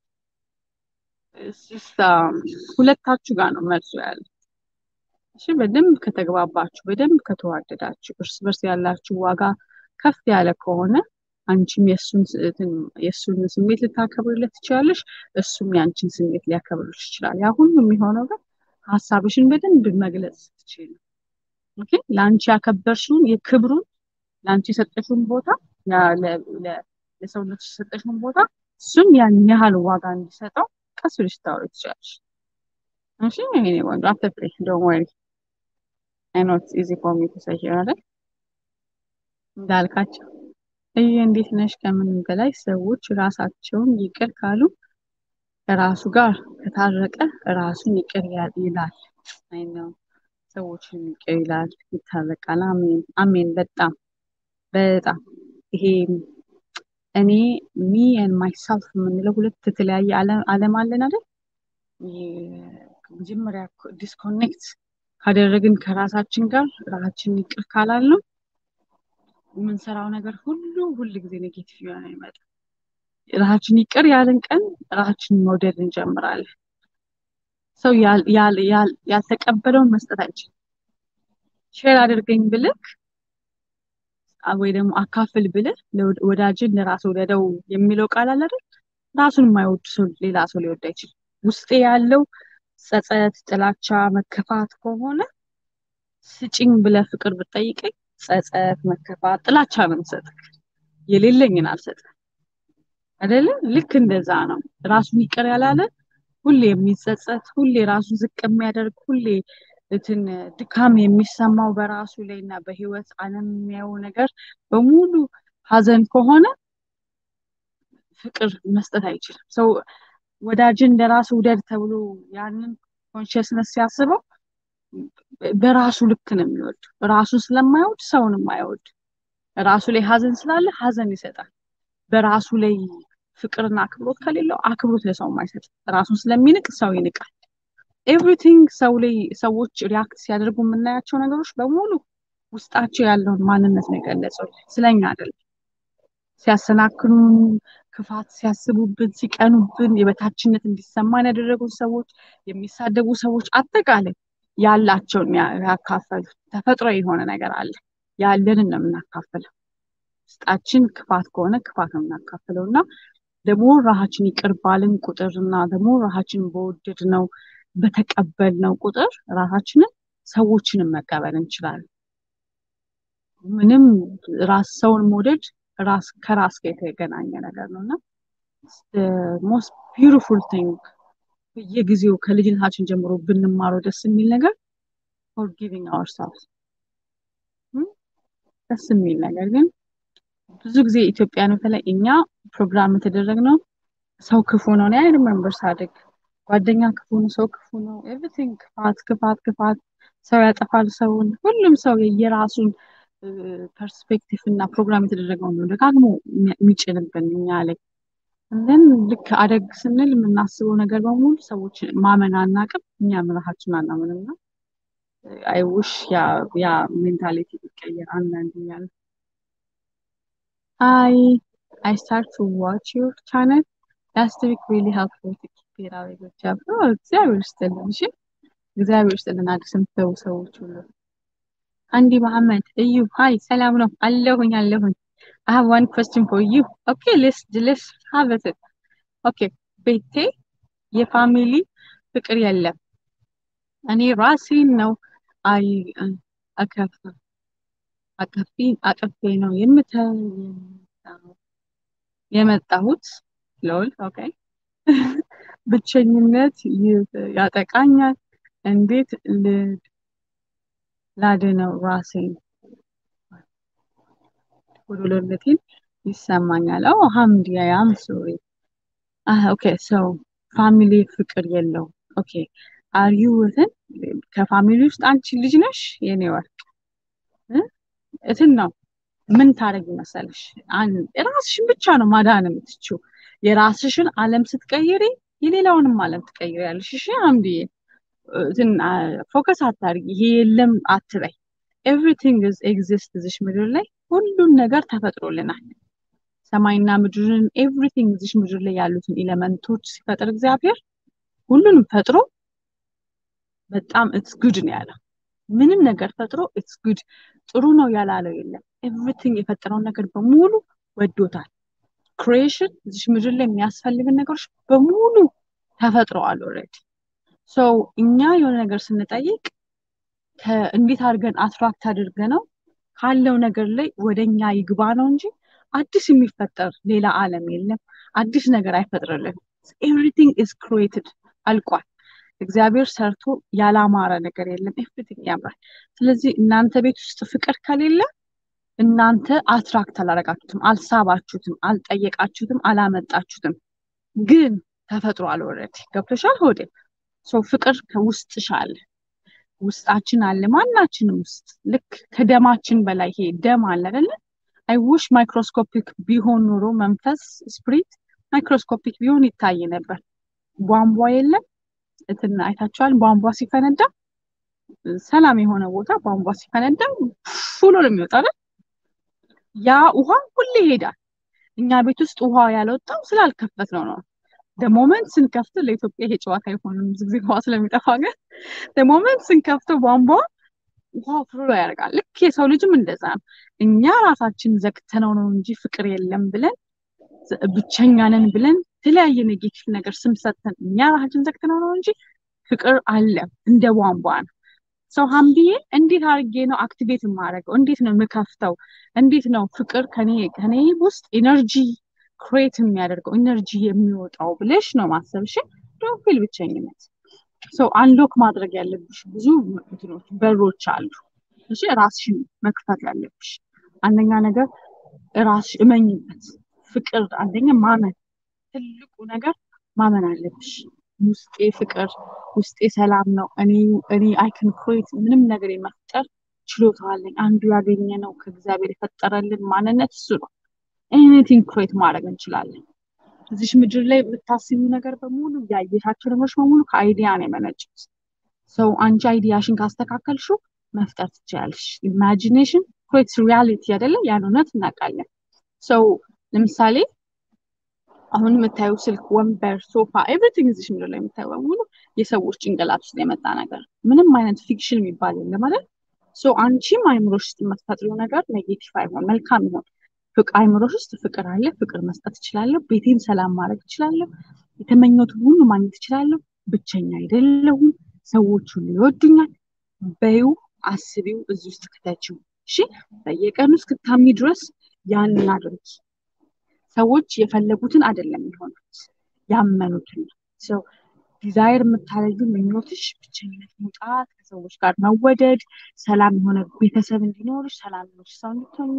ሁለታችሁ ጋር ነው መልሶ ያለ። እሺ በደንብ ከተግባባችሁ፣ በደንብ ከተዋደዳችሁ፣ እርስ በርስ ያላችሁ ዋጋ ከፍ ያለ ከሆነ አንቺም የእሱን የእሱን ስሜት ልታከብርለት ትችላለሽ፣ እሱም የአንቺን ስሜት ሊያከብርልሽ ይችላል። ያ ሁሉ የሚሆነው ግን ሀሳብሽን በደንብ መግለጽ ስትችል ነው። ኦኬ ለአንቺ ያከበርሽውን የክብሩን ለአንቺ የሰጠሽውን ቦታ ለሰውነትሽ የሰጠሽውን ቦታ እሱም ያን ያህል ዋጋ እንዲሰጠው ቀስ ብለሽ ታወሪ ትችላለሽ። እሺ ይሄኔ ቆንጆ አትፍሪ፣ ዶንት ወሪ አይ ኖ ኢትስ ኢዚ ፎር ሚ ቱ ሴይ ሂር አይደል እንዳልካቸው እየ እንዴት ነሽ? ከምንም በላይ ሰዎች ራሳቸውን ይቅር ካሉ ከራሱ ጋር ከታረቀ ራሱን ይቅር ይላል። አይ ነው ሰዎችን ይቅር ይላል፣ ይታረቃል። አሜን አሜን። በጣም በጣም ይሄ እኔ ሚ ኤንድ ማይሰልፍ የምንለው ሁለት የተለያየ ዓለም አለን አይደል? መጀመሪያ ዲስኮኔክት ካደረግን ከራሳችን ጋር ራሳችንን ይቅር ካላልነው የምንሰራው ነገር ሁሉ ሁል ጊዜ ኔጌቲቭ የሆነ ይመጣ። ራሳችን ይቅር ያልን ቀን ራሳችንን መውደድ እንጀምራለን። ሰው ያልተቀበለውን መስጠት አይችልም። ሼር አድርገኝ ብልክ ወይ ደግሞ አካፍል ብልህ ወዳጅን ለራስ ወደደው የሚለው ቃል አለ አይደል? ራሱን የማይወድ ሰው ሌላ ሰው ሊወድ አይችልም። ውስጤ ያለው ጸጸት፣ ጥላቻ፣ መከፋት ከሆነ ስጭኝ ብለህ ፍቅር ብትጠይቀኝ ጸጸት፣ መከፋት፣ ጥላቻ ነው የምሰጥህ። የሌለኝን አልሰጥም። አይደለ? ልክ እንደዛ ነው። ራሱን ይቅር ያላለ ሁሌ የሚጸጸት ሁሌ ራሱን ዝቅ የሚያደርግ ሁሌ እንትን ድካም የሚሰማው በራሱ ላይ እና በህይወት ዓለም የሚያየው ነገር በሙሉ ሀዘን ከሆነ ፍቅር መስጠት አይችልም። ሰው ወዳጅን እንደራሱ ውደድ ተብሎ ያንን ኮንሽስነስ ሲያስበው በራሱ ልክ ነው የሚወድ። ራሱን ስለማይወድ ሰውንም አይወድ። ራሱ ላይ ሀዘን ስላለ ሀዘን ይሰጣል። በራሱ ላይ ፍቅርና አክብሮት ከሌለው አክብሮት ለሰው አይሰጥ። ራሱን ስለሚንቅ ሰው ይንቃል። ኤቭሪቲንግ ሰው ላይ ሰዎች ሪያክት ሲያደርጉ የምናያቸው ነገሮች በሙሉ ውስጣቸው ያለውን ማንነት ነው የገለጸው፣ ስለኛ አይደለም። ሲያሰናክሉን፣ ክፋት ሲያስቡብን፣ ሲቀኑብን፣ የበታችነት እንዲሰማን ያደረጉን ሰዎች፣ የሚሳደቡ ሰዎች አጠቃላይ ያላቸውን ያካፈሉት ተፈጥሮ የሆነ ነገር አለ። ያለንን ነው የምናካፍለው። ውስጣችን ክፋት ከሆነ ክፋት ነው የምናካፍለው እና ደግሞ ራሳችን ይቅር ባልን ቁጥር እና ደግሞ ራሳችን በወደድ ነው በተቀበልነው ቁጥር ራሳችንን ሰዎችንም መቀበል እንችላለን። ምንም ራስ ሰውን መውደድ ራስ ከራስ ጋር የተገናኘ ነገር ነው እና ሞስት ቢዩቲፉል ቲንግ በየጊዜው ከልጅነታችን ጀምሮ ብንማረው ደስ የሚል ነገር ፎርጊቪንግ አወርሰልቭስ ደስ የሚል ነገር ግን ብዙ ጊዜ ኢትዮጵያን በተለይ እኛ ፕሮግራም የተደረግነው ሰው ክፉ ነው። እኔ አይ ሪመምበር ሳድግ ጓደኛ ክፉ ነው፣ ሰው ክፉ ነው፣ ኤቭሪቲንግ ክፋት ክፋት ክፋት፣ ሰው ያጠፋል ሰውን። ሁሉም ሰው የየራሱን ፐርስፔክቲቭ እና ፕሮግራም የተደረገው ነው ደጋግሞ የሚጭንብን እኛ ላይ እንደን ልክ አደግ ስንል የምናስበው ነገር በሙሉ ሰዎች ማመን አናቅም፣ እኛም ራሳችን አናምንም ነው። አይ ውሽ ያ ሜንታሊቲ ቢቀየር አንዳንድ እያለ I I start to watch your channel. Last week really helpful to keep it out good job. Oh, እግዚአብሔር ይስጥልን። እሺ እግዚአብሔር ይስጥልን። አዲስ የምትገቡ ሰዎች ሁሉ አንዲ መሐመድ እዩ ሀይ ሰላም ነው አለሁኝ አለሁኝ I have one question for you. Okay, let's let's have it. Okay, ቤቴ የፋሚሊ ፍቅር የለም። እኔ ራሴን ነው አይ አከፍ አቀፊ አቀፌ ነው የመጣሁት ሎል ኦኬ ብቸኝነት ያጠቃኛል እንዴት ላድነው ራሴን ጎዶሎነቴን ይሰማኛል ኦ ሀምድ ያም ሶሪ ኦኬ ሶ ፋሚሊ ፍቅር የለው ኦኬ አር ዩ ውትን ከፋሚሊ ውስጥ አንቺ ልጅ ነሽ የኔ ወርቅ እትን ነው ምን ታደርጊ መሰለሽ ራስሽን ብቻ ነው ማዳን የምትችው የራስሽን አለም ስትቀይሪ የሌላውንም አለም ትቀይሪያለሽ እሺ አምድዬ እንትን ፎከስ አታርጊ ይሄ የለም አትበይ ኤቭሪቲንግ ኤግዚስት እዚሽ ምድር ላይ ሁሉን ነገር ተፈጥሮልናል ሰማይና ምድርን ኤቭሪቲንግ እዚሽ ምድር ላይ ያሉትን ኤሌመንቶች ሲፈጥር እግዚአብሔር ሁሉንም ፈጥሮ በጣም ኢትስ ጉድ ነው ያለው ምንም ነገር ፈጥሮ ኢትስ ጉድ ጥሩ ነው ያላለው የለም ኤቭሪቲንግ የፈጠረውን ነገር በሙሉ ወዶታል። ክሪኤሽን እዚሽ ምድር ላይ የሚያስፈልግን ነገሮች በሙሉ ተፈጥረዋል ኦልሬዲ። ሰው እኛ የሆነ ነገር ስንጠይቅ እንዴት አድርገን አትራክት አድርገ ነው ካለው ነገር ላይ ወደ እኛ ይግባ ነው እንጂ አዲስ የሚፈጠር ሌላ ዓለም የለም። አዲስ ነገር አይፈጥርልን። ኤቭሪቲንግ ኢዝ ክሪኤትድ አልቋል። እግዚአብሔር ሰርቶ ያላማረ ነገር የለም። ኤቭሪቲንግ ያምራል። ስለዚህ እናንተ ቤት ውስጥ ፍቅር ከሌለ እናንተ አትራክት አላረጋችሁትም፣ አልሳባችሁትም፣ አልጠየቃችሁትም፣ አላመጣችሁትም። ግን ተፈጥሯል ኦልሬዲ ገብቶሻል። ሆዴ ሰው ፍቅር ከውስጥሽ አለ፣ ውስጣችን አለ፣ ማናችንም ውስጥ ልክ ከደማችን በላይ ይሄ ደም አለ አይደለ? አይውሽ ማይክሮስኮፒክ ቢሆን ኖሮ መንፈስ ስፕሪት ማይክሮስኮፒክ ቢሆን ይታይ ነበር። ቧንቧ የለም እንትን አይታችኋል። ቧንቧ ሲፈነዳ ሰላም የሆነ ቦታ ቧንቧ ሲፈነዳ ፉሎ ነው የሚወጣው አይደል? ያ ውሃ ሁሌ ይሄዳል። እኛ ቤት ውስጥ ውሃ ያልወጣው ስላልከፈት ነው ነው ደሞመንት ስንከፍት ለኢትዮጵያ ይሄ ጨዋታ አይሆንም ብዙ ጊዜ ውሃ ስለሚጠፋ ግን ደሞመንት ስንከፍተው ቧንቧ ውሃ ፍሎ ያደርጋል። ልክ የሰው ልጅም እንደዛ ነው። እኛ ራሳችን ዘግተነው ነው እንጂ ፍቅር የለም ብለን ብቸኛ ነን ብለን የተለያየ ኔጌቲቭ ነገር ስም ሰጥተን እኛ ራሳችን ዘግተነው ነው እንጂ ፍቅር አለ፣ እንደ ቧንቧ ነው። ሰው ሀምቢዬ እንዴት አድርጌ ነው አክቲቬት የማደርገው? እንዴት ነው የምከፍተው? እንዴት ነው ፍቅር ከኔ ከኔ ውስጥ ኢነርጂ ክሬት የሚያደርገው ኢነርጂ የሚወጣው ብለሽ ነው ማሰብሽ። ዶንት ፊል ብቸኝነት። ሰው አንሎክ ማድረግ ያለብሽ ብዙ እንትኖች በሮች አሉ። እሺ ራስሽን መክፈት ያለብሽ አንደኛ ነገር ራስሽ እመኝበት። ፍቅር አንደኛ ማመን፣ ትልቁ ነገር ማመን አለብሽ። ውስጤ ፍቅር ውስጤ ሰላም ነው። እኔ እኔ አይክን ክሬት ምንም ነገር የመፍጠር ችሎታ አለኝ። አንዱ ያገኘ ነው ከእግዚአብሔር የፈጠረልን ማንነት እሱ ነው። ኤኒቲንግ ክሬት ማድረግ እንችላለን። እዚሽ ምድር ላይ የምታስቢው ነገር በሙሉ ያየሻቸው ነገሮች በሙሉ ከአይዲያ ነው የመነጩት። ሰው አንቺ አይዲያሽን ካስተካከልሽው መፍጠር ትችላለሽ። ኢማጂኔሽን ክሬትስ ሪያሊቲ አይደለ? ያን እውነት እናውቃለን። ሰው ለምሳሌ አሁን የምታየው ስልክ፣ ወንበር፣ ሶፋ ኤቭሪቲንግ እዚሽ ምድር ላይ የምታየው በሙሉ የሰዎች ጭንቅላት ውስጥ የመጣ ነገር ምንም አይነት ፊክሽን የሚባል የለም ማለት ሶ አንቺም አይምሮሽ ውስጥ የምትፈጥሪው ነገር ኔጌቲቭ አይሆን መልካም ይሆን ፍቅር አይምሮሽ ውስጥ ፍቅር አለ። ፍቅር መስጠት እችላለሁ። ቤቴን ሰላም ማድረግ እችላለሁ። የተመኘሁትን ሁሉ ማግኘት እችላለሁ። ብቸኛ አይደለሁም። ሰዎች ሁሉ ይወዱኛል። በይው፣ አስቢው፣ እዚህ ውስጥ ክተችው። እሺ፣ በየቀኑ እስክታሚ ድረስ ያንን አድርጊ። ሰዎች የፈለጉትን አይደለም የሚሆኑት ያመኑትን ሰው ዲዛይር የምታደርጊው ምኞትሽ ብቸኝነት መውጣት፣ ከሰዎች ጋር መወደድ፣ ሰላም የሆነ ቤተሰብ እንዲኖርሽ፣ ሰላም የሆነች ሰው እንድትሆኚ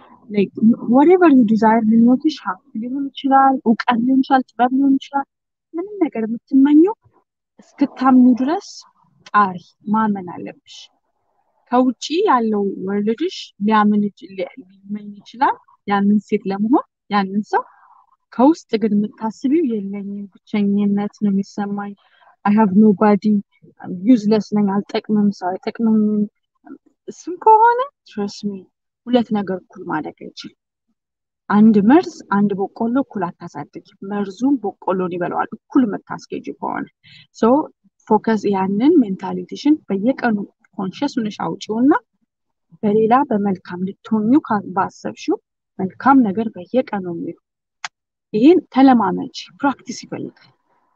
ወሬቨር ዩ ዲዛይር ምኞትሽ ሀብት ሊሆን ይችላል፣ እውቀት ሊሆን ይችላል፣ ጥበብ ሊሆን ይችላል። ምንም ነገር የምትመኘው እስክታምኙ ድረስ ጣሪ ማመን አለብሽ። ከውጪ ያለው ወርልድሽ ሊያምን ሊመኝ ይችላል ያንን ሴት ለመሆን ያንን ሰው ከውስጥ ግን የምታስቢው የለኝም፣ ብቸኝነት ነው የሚሰማኝ፣ አይ ሃቭ ኖ ባዲ፣ ዩዝለስ ነኝ፣ አልጠቅምም፣ ሰው አይጠቅምም። እሱም ከሆነ ትረስ ሚ ሁለት ነገር እኩል ማደግ አይችልም። አንድ መርዝ አንድ በቆሎ እኩል አታሳድግ። መርዙም በቆሎን ይበለዋል እኩል የምታስኬጅ ከሆነ ሶ ፎከስ ያንን ሜንታሊቲሽን በየቀኑ ኮንሽስ ሆነሽ አውጪውና በሌላ በመልካም ልትሆኙ ባሰብሽው መልካም ነገር በየቀኑ የሚሉ ይህን ተለማመች። ፕራክቲስ ይፈልጋል።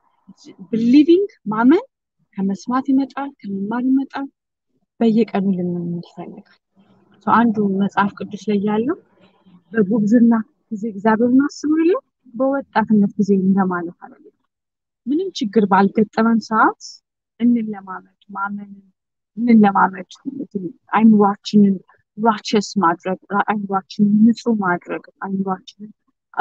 ብሊቪንግ ማመን ከመስማት ይመጣል፣ ከመማር ይመጣል። በየቀኑ ልምምድ ይፈልጋል። አንዱ መጽሐፍ ቅዱስ ላይ ያለው በጉብዝና ጊዜ እግዚአብሔርን አስቡ የለ በወጣትነት ጊዜ እንደማለት አለ። ምንም ችግር ባልገጠመን ሰዓት እንለማመድ፣ ማመን እንለማመድ፣ አይምሯችንን ራቸስ ማድረግ፣ አይምሯችንን ንጹህ ማድረግ፣ አይምሯችንን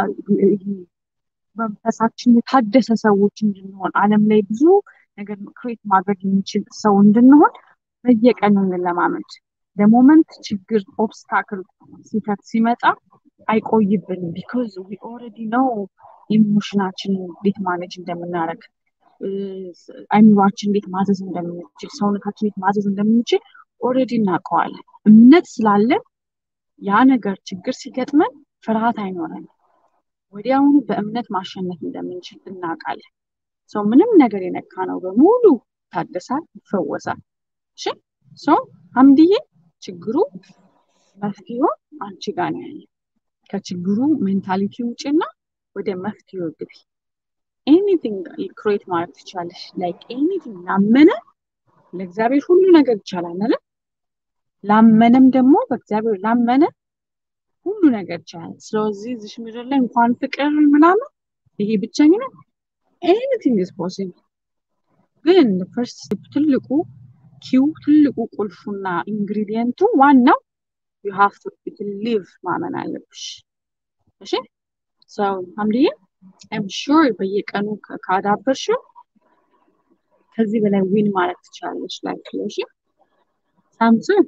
መንፈሳችን የታደሰ ሰዎች እንድንሆን ዓለም ላይ ብዙ ነገር ክሬት ማድረግ የሚችል ሰው እንድንሆን በየቀኑ እንለማመድ። ለሞመንት ችግር ኦብስታክል ሲፈት ሲመጣ አይቆይብንም። ቢኮዝ ዊ ኦልሬዲ ነው ኢሞሽናችንን እንዴት ማኔጅ እንደምናደርግ አይምሯችን እንዴት ማዘዝ እንደምንችል ሰውነታችን እንዴት ማዘዝ እንደምንችል ኦልሬዲ እናውቀዋለን። እምነት ስላለን ያ ነገር ችግር ሲገጥመን ፍርሃት አይኖረንም። ወዲያውኑ በእምነት ማሸነፍ እንደምንችል እናውቃለን። ሰው ምንም ነገር የነካ ነው በሙሉ ይታደሳል፣ ይፈወሳል። እሺ ሰው አምድዬ ችግሩ መፍትሄው አንቺ ጋር ነው ያለ። ከችግሩ ሜንታሊቲ ውጭና ወደ መፍትሄው ግቢ። ኤኒቲንግ ክሬት ማድረግ ትችላለሽ። ላይክ ኤኒቲንግ ላመነ ለእግዚአብሔር ሁሉ ነገር ይቻላል አይደል? ላመነም ደግሞ በእግዚአብሔር ላመነ ሁሉ ነገር ይቻላል። ስለዚህ እዚሽ ምድር ላይ እንኳን ፍቅር ምናምን ይሄ ብቸኝነት ኤኒቲንግ ኢዝ ፖሲብል። ግን ፈርስት ትልቁ ኪው ትልቁ ቁልፉና ኢንግሪዲየንቱ ዋናው ዩ ሃቭ ቱ ቢሊቭ ማመን አለብሽ። እሺ ሰው አምድዬ አይም ሹር በየቀኑ ካዳበርሽው ከዚህ በላይ ዊን ማለት ትችላለች። ላይፍ እሺ ሳምሶን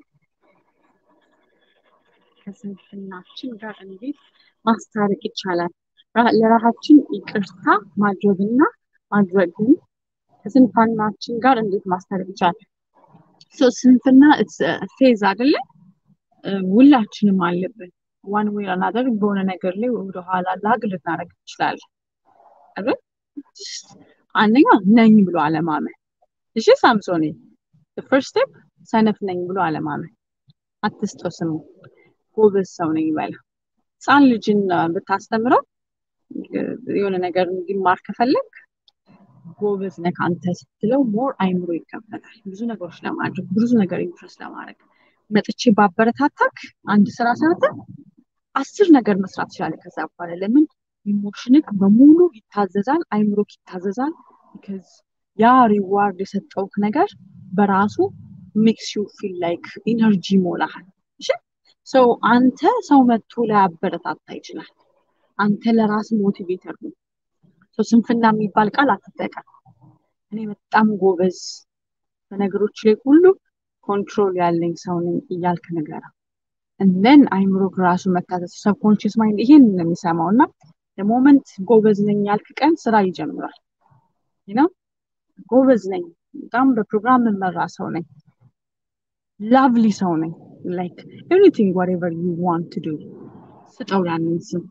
ከስንፍናችን ጋር እንዴት ማስታረቅ ይቻላል? ለራሳችን ይቅርታ ማድረግና ማድረግን ከስንፍናችን ጋር እንዴት ማስታረቅ ይቻላል? ስንፍና ፌዝ አይደለ? ሁላችንም አለብን። ዋን ዌይ አናደር በሆነ ነገር ላይ ወደኋላ ላግ ልናደርግ እንችላለን አይደል? አንደኛ ነኝ ብሎ አለማመን። እሺ ሳምሶኔ ፈርስት ስቴፕ ሰነፍ ነኝ ብሎ አለማመን። አትስጠው ስሙ ጎበዝ ሰው ነኝ በላ። ህፃን ልጅን ብታስተምረው የሆነ ነገር እንዲማር ከፈለግ ጎበዝ ነህ አንተ ስትለው ሞር አይምሮ ይከፈታል። ብዙ ነገሮች ለማድረግ ብዙ ነገር ኢንትረስት ለማድረግ መጥቼ ባበረታታክ አንድ ስራ ሰርተህ አስር ነገር መስራት ትችላለህ። ከዛ በኋላ ለምን ኢሞሽንክ በሙሉ ይታዘዛል፣ አይምሮክ ይታዘዛል። ቢካዝ ያ ሪዋርድ የሰጠውክ ነገር በራሱ ሜክስ ዩ ፊል ላይክ ኢነርጂ ይሞላሃል። እሺ ሰው አንተ ሰው መጥቶ ላያበረታታ ይችላል። አንተ ለራስ ሞቲቬተር ነው። ሰው ስንፍና የሚባል ቃል አትጠቀም። እኔ በጣም ጎበዝ በነገሮች ላይ ሁሉ ኮንትሮል ያለኝ ሰው ነኝ እያልክ ንገራ። እንደን አይምሮ ራሱ መታዘዝ ሰብኮንሽስ ማይንድ ይሄን ነው የሚሰማው እና ለሞመንት ጎበዝ ነኝ ያልክ ቀን ስራ ይጀምራል። ነው ጎበዝ ነኝ፣ በጣም በፕሮግራም የምመራ ሰው ነኝ፣ ላቭሊ ሰው ነኝ፣ ላይክ ኤቭሪቲንግ ዋትኤቨር ዩ ዋንት ቱ ዱ ስጠው ያንን ስም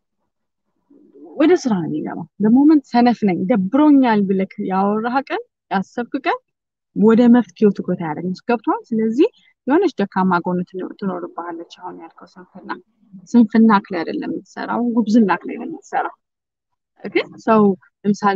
ወደ ስራ ነው የሚገባው። ለሞመንት ሰነፍ ነኝ ደብሮኛል ብለክ ያወራህ ቀን ያሰብክ ቀን ወደ መፍትሄው ትኩረት አያደርግም። ገብቷል? ስለዚህ የሆነች ደካማ ጎን ትኖርብሃለች። አሁን ያልከው ስንፍና ስንፍና ክላይ አይደለም የምትሰራው፣ ጉብዝና ክላይ ነው የምትሰራው። ግን ሰው ለምሳሌ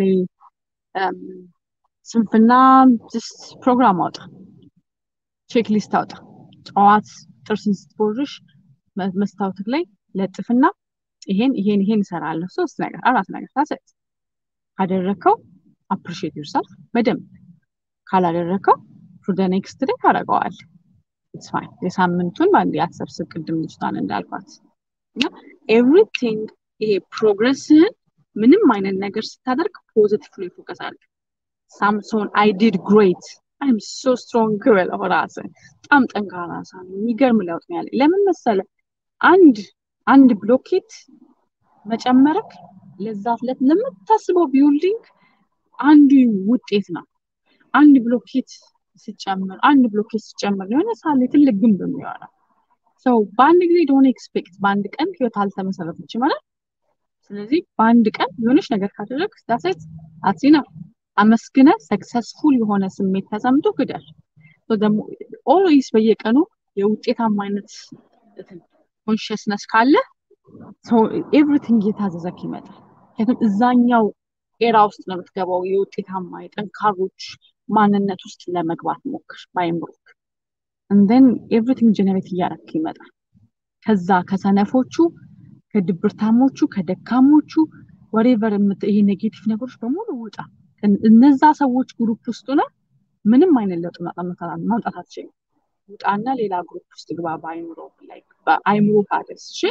ስንፍና ጅስት ፕሮግራም አውጣ፣ ቼክ ሊስት አውጣ። ጠዋት ጥርስን ስትቦርሽ መስታወትክ ላይ ለጥፍና ይሄን ይሄን ይሄን እሰራለሁ ሶስት ነገር አራት ነገር ታሰጥ ካደረግከው አፕሪሺየት ዩርሰልፍ በደንብ ካላደረግከው ፎር ደ ኔክስት ዴይ ታደርገዋል። ኢትስ ፋይን። የሳምንቱን በአንድ ያሰብስብ ቅድም ልጅቷን እንዳልኳት እና ኤቭሪቲንግ ይሄ ፕሮግረስህን ምንም አይነት ነገር ስታደርግ ፖዚቲቭ ላይ ፎከስ አድርግ። ሳምሶን አይ ዲድ ግሬት አይም ሶ ስትሮንግ በለው ራስህ በጣም ጠንካራ ሰው ነኝ። የሚገርም ለውጥ ነው ያለኝ። ለምን መሰለ አንድ አንድ ብሎኬት መጨመረክ ለዛ ለምታስበው ቢውልዲንግ አንዱ ውጤት ነው። አንድ ብሎኬት ሲጨምር አንድ ብሎኬት ሲጨምር የሆነ ሳለ ትልቅ ግንብ የሚሆነው ሰው በአንድ ጊዜ ደሆነ ኤክስፔክት በአንድ ቀን ህይወት አልተመሰረተችም ማለት ስለዚህ በአንድ ቀን የሆነች ነገር ካደረግ ዳሴት አትሲና አመስግነ ሰክሰስፉል የሆነ ስሜት ተሰምቶ ግደል ደግሞ ኦልዌይስ በየቀኑ የውጤታማነት ኮንሽስነስ ካለ ኤቭሪቲንግ እየታዘዘክ ይመጣል። ምክንያቱም እዛኛው ኤራ ውስጥ ነው የምትገባው። የውጤታማ የጠንካሮች ማንነት ውስጥ ለመግባት ሞክር ባይምሮክ እንደን ኤቭሪቲንግ ጀነሬት እያረክ ይመጣል። ከዛ ከሰነፎቹ፣ ከድብርታሞቹ፣ ከደካሞቹ ወሬቨር ይሄ ኔጌቲቭ ነገሮች በሙሉ ውጣ። እነዛ ሰዎች ግሩፕ ውስጥ ሆነ ምንም አይነት ለውጥ ማምጣት አትችልም። ውጣና ሌላ ግሩፕ ውስጥ ግባ። በአይምሮ በአይምሮ ካደስ እሺ።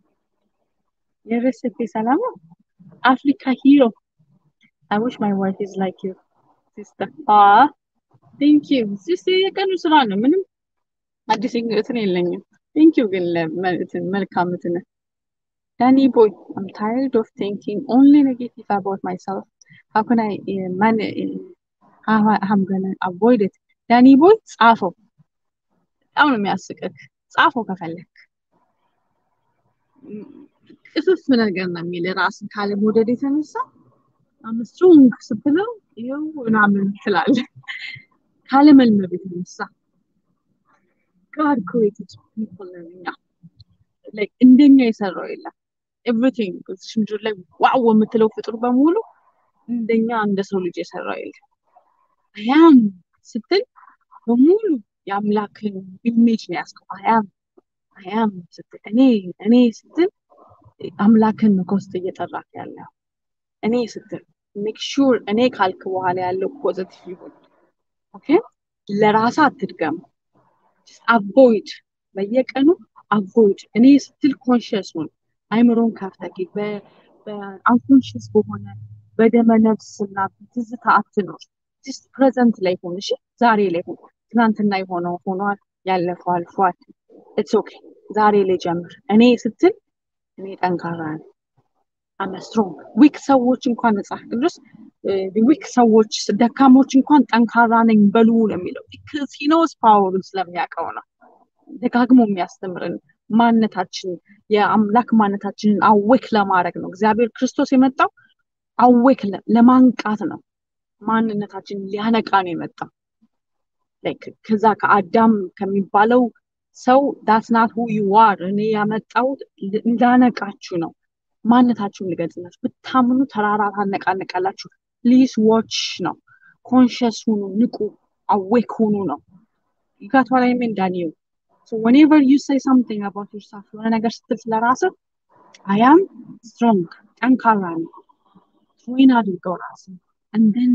የረስቴ ሰላም አፍሪካ ሂሮ I wish my wife is like you, sister. Ah, thank you. Sister, የቀኑ ስራ ነው። ምንም አዲስ እንትን የለኝም። Thank you ግን መልካም እንትን ዳኒ ቦይ I'm tired of thinking only negative about myself. How can I uh, man how I'm gonna avoid it? ዳኒ ቦይ ጻፈው። በጣም ነው የሚያስቅክ። ጻፈው ከፈለክ ቅፍፍ ነገር ነው የሚል ራስን ካለመውደድ የተነሳ አምስትሮንግ ስትለው ይኸው ምናምን ትላለህ። ካለመልመድ የተነሳ ጋድ ክሬትድ ፒፕል ነን እኛ። like እንደኛ የሰራው የለም። ኤቭሪቲንግ እዚሽ ምድር ላይ ዋው የምትለው ፍጡር በሙሉ እንደኛ እንደ ሰው ልጅ የሰራው የለም። አያም ስትል በሙሉ የአምላክን ኢሜጅ ነው ያስከው። አያም አያም ስትል እኔ እኔ ስትል አምላክን ነው ከውስጥ እየጠራክ ያለው እኔ ስትል ሜክ ሹር እኔ ካልክ በኋላ ያለው ፖዘቲቭ ይሁን። ኦኬ ለራሳ አትድገም። አቮይድ በየቀኑ አቮይድ እኔ ስትል ኮንሽስ ሁን። አይምሮን ከፍተህ በአንኮንሽስ በሆነ በደመ ነፍስ እና ትዝታ አትኖር። ጀስት ፕሬዘንት ላይ ሁን። እሺ ዛሬ ላይ ሁን። ትናንትና የሆነው ሆኗል፣ ያለፈው አልፏል። ኢትስ ኦኬ ዛሬ ላይ ጀምር። እኔ ስትል እኔ ጠንካራ ነኝ። አም ስትሮንግ ዊክ ሰዎች እንኳን መጽሐፍ ቅዱስ ዊክ ሰዎች ደካሞች እንኳን ጠንካራ ነኝ በሉ ነው የሚለው። ቢካዝ ሂ ኖውስ ፓወሩን ስለሚያውቀው ነው። ደጋግሞ የሚያስተምርን ማንነታችን የአምላክ ማንነታችንን አዌክ ለማድረግ ነው። እግዚአብሔር ክርስቶስ የመጣው አዌክ ለማንቃት ነው። ማንነታችን ሊያነቃ ነው የመጣው። ከዛ ከአዳም ከሚባለው ሰው ዳትናት ሁ ዩ አር እኔ ያመጣሁት እንዳነቃችሁ ነው። ማንነታችሁን ልገልጽላችሁ። ብታምኑ ተራራ ታነቃነቃላችሁ። ፕሊዝ ዋች ነው። ኮንሽስ ሁኑ፣ ንቁ፣ አዌክ ሁኑ ነው። ይጋት ላይ ሜን ዳኒዩ ወኔቨር ዩ ሴይ ሳምቲንግ አባውት ዮርሰልፍ የሆነ ነገር ስትል ስለራስህ አያም ስትሮንግ ጠንካራ ነው። ትሬን አድርገው ራስህ እንደን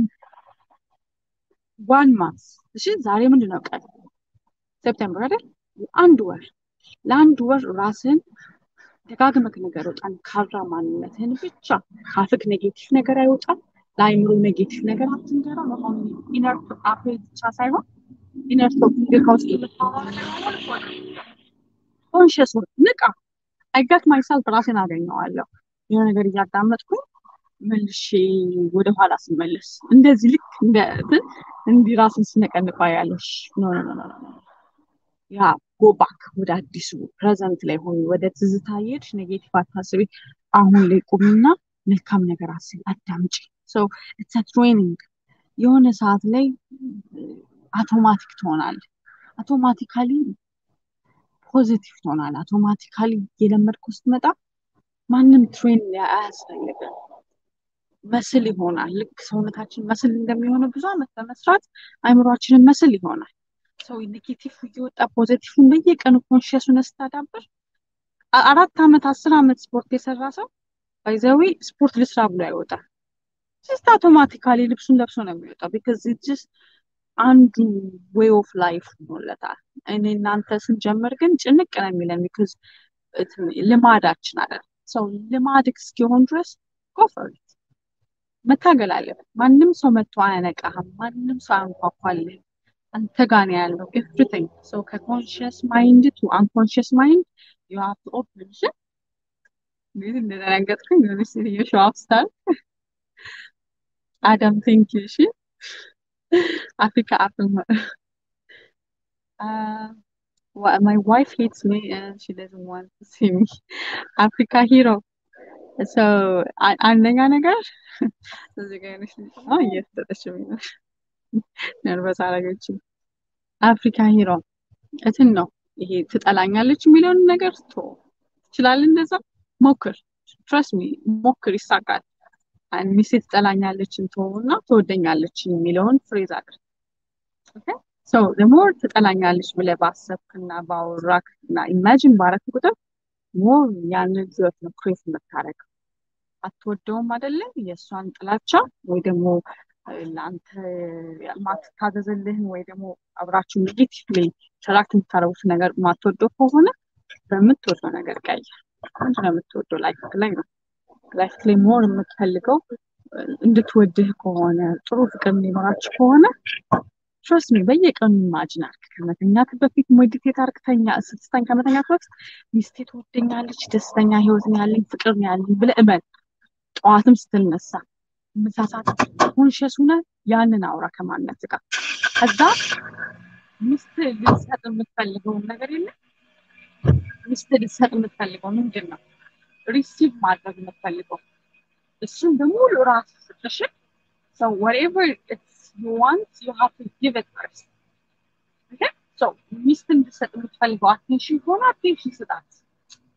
ዋን ማንስ እሺ፣ ዛሬ ምንድን ነው ቀን? ሴፕቴምበር አይደል? አንድ ወር ለአንድ ወር ራስህን ደጋግመህ ንገረው። ጠንካራ ማንነትህን ብቻ ካፍክ ኔጌቲቭ ነገር አይወጣም። ለአይምሮ ኔጌቲቭ ነገር አትንገራ። መሆን ኢነር አፍ ብቻ ሳይሆን ኢነር ቶኪንግ ከውስጥ ኮንሽስ ንቃ። አይጋት ማይሰልፍ ራሴን አገኘዋለሁ የሆነ ነገር እያዳመጥኩኝ መልሼ ወደኋላ ስመለስ እንደዚህ ልክ እንደ እንዲህ ራስን ስነቀንባ ያለሽ ኖ ኖ ኖ ኖ ያ ጎ ባክ ወደ አዲሱ ፕሬዘንት ላይ ሆኑ። ወደ ትዝታ ሄድሽ፣ ኔጌቲቭ አታስቢ። አሁን ላይ ቁሚና መልካም ነገር አስቢ፣ አዳምጪ። ሶ ኢትስ ትሬኒንግ የሆነ ሰዓት ላይ አውቶማቲክ ትሆናል። አውቶማቲካሊ ፖዚቲቭ ትሆናል። አውቶማቲካሊ የለመድከው ስትመጣ ማንም ትሬን አያስፈልግም። መስል ይሆናል። ልክ ሰውነታችን መስል እንደሚሆነው ብዙ አመት በመስራት አይምሯችንን መስል ይሆናል። ሰው ኔጌቲቭ እየወጣ ፖዘቲቭን በየቀኑ ኮንሽሱን ስታዳብር አራት አመት አስር አመት ስፖርት የሰራ ሰው ባይዘዊ ስፖርት ልስራ ብሎ አይወጣም። ጀስት አውቶማቲካሊ ልብሱን ለብሶ ነው የሚወጣው። ቢካዝ ጀስት አንዱ ዌይ ኦፍ ላይፍ ሆኖለታል። እኔ እናንተ ስንጀምር ግን ጭንቅ ነው የሚለን ቢካዝ ልማዳችን አለ ሰው ልማድ እስኪሆን ድረስ ጎፈርት መታገል አለበት። ማንም ሰው መጥቶ አያነቃህም። ማንም ሰው አያንኳኳልህም። አንተ ጋር ነው ያለው ኤቭሪቲንግ። ሰው ከኮንሽስ ማይንድ ቱ አንኮንሽስ ማይንድ ዩ ሃቭ ቱ ኦፕን እሺ። እንግዲህ እንደተነገጥኩኝ የሆነች ሴትዮ ሾው አፕ ስታር አዳም ቴንክ ዩ እሺ። አፍሪካ አፕል ማይ ዋይፍ ሄትስ ሚ ሺ ደዝንት ዋንት ቱ ሲ ሚ አፍሪካ ሂሮ ሰው አንደኛ ነገር እዚህ ጋር ነሽ እየተሰጠችኝ ነው ነርቨስ አደረገችኝ። አፍሪካ ሂሮ እትን ነው ይሄ ትጠላኛለች የሚለውን ነገር ቶ ትችላለህ፣ እንደዛ ሞክር። ትረስ ሚ ሞክር፣ ይሳካል። ሚስቴ ትጠላኛለችን ቶ እና ትወደኛለች የሚለውን ፍሬዝ አድርግ። ሰው ሞር ትጠላኛለች ብለህ ባሰብክና ባወራክ እና ኢማጂን ባረክ ቁጥር ሞር ያንን ህይወት ነው ክሬት የምታደርገው። አትወደውም አይደለም የእሷን ጥላቻ ወይ ደግሞ ለአንተ ማትታዘዝልህን ወይ ደግሞ አብራችሁ ኔጌቲቭ ላይ ተራክት የምታደርጉት ነገር ማትወደው ከሆነ በምትወደው ነገር ቀይር። ምንድን ነው የምትወደው? ላይፍ ላይ ነው ላይፍ ላይ ሞር የምትፈልገው እንድትወድህ ከሆነ ጥሩ ፍቅር እንዲኖራችሁ ከሆነ ትረስት ሚ በየቀኑ ኢማጂን አድርግ። ከመተኛት በፊት ሜዲቴት አድርግ። ተኛ ስትተኛ ከመተኛት በፊት ሚስቴ ትወደኛለች፣ ደስተኛ ህይወት ነው ያለኝ፣ ፍቅር ነው ያለኝ ብለህ እመን። ጠዋትም ስትነሳ ምሳሳት ኮንሽስ ሆነ ያንን አውራ ከማነት ጋር ከዛ ሚስት ልትሰጥ የምትፈልገውን ነገር የለም ሚስት ልትሰጥ የምትፈልገው ምንድን ነው? ሪሲቭ ማድረግ የምትፈልገው እሱን በሙሉ ራስ ስትሽ ሰው ወሬቨር you want, you have to give it first. Okay? So, ሚስት እንድትሰጥ የምትፈልገው አቴንሽን ከሆነ አቴንሽን ስጣት።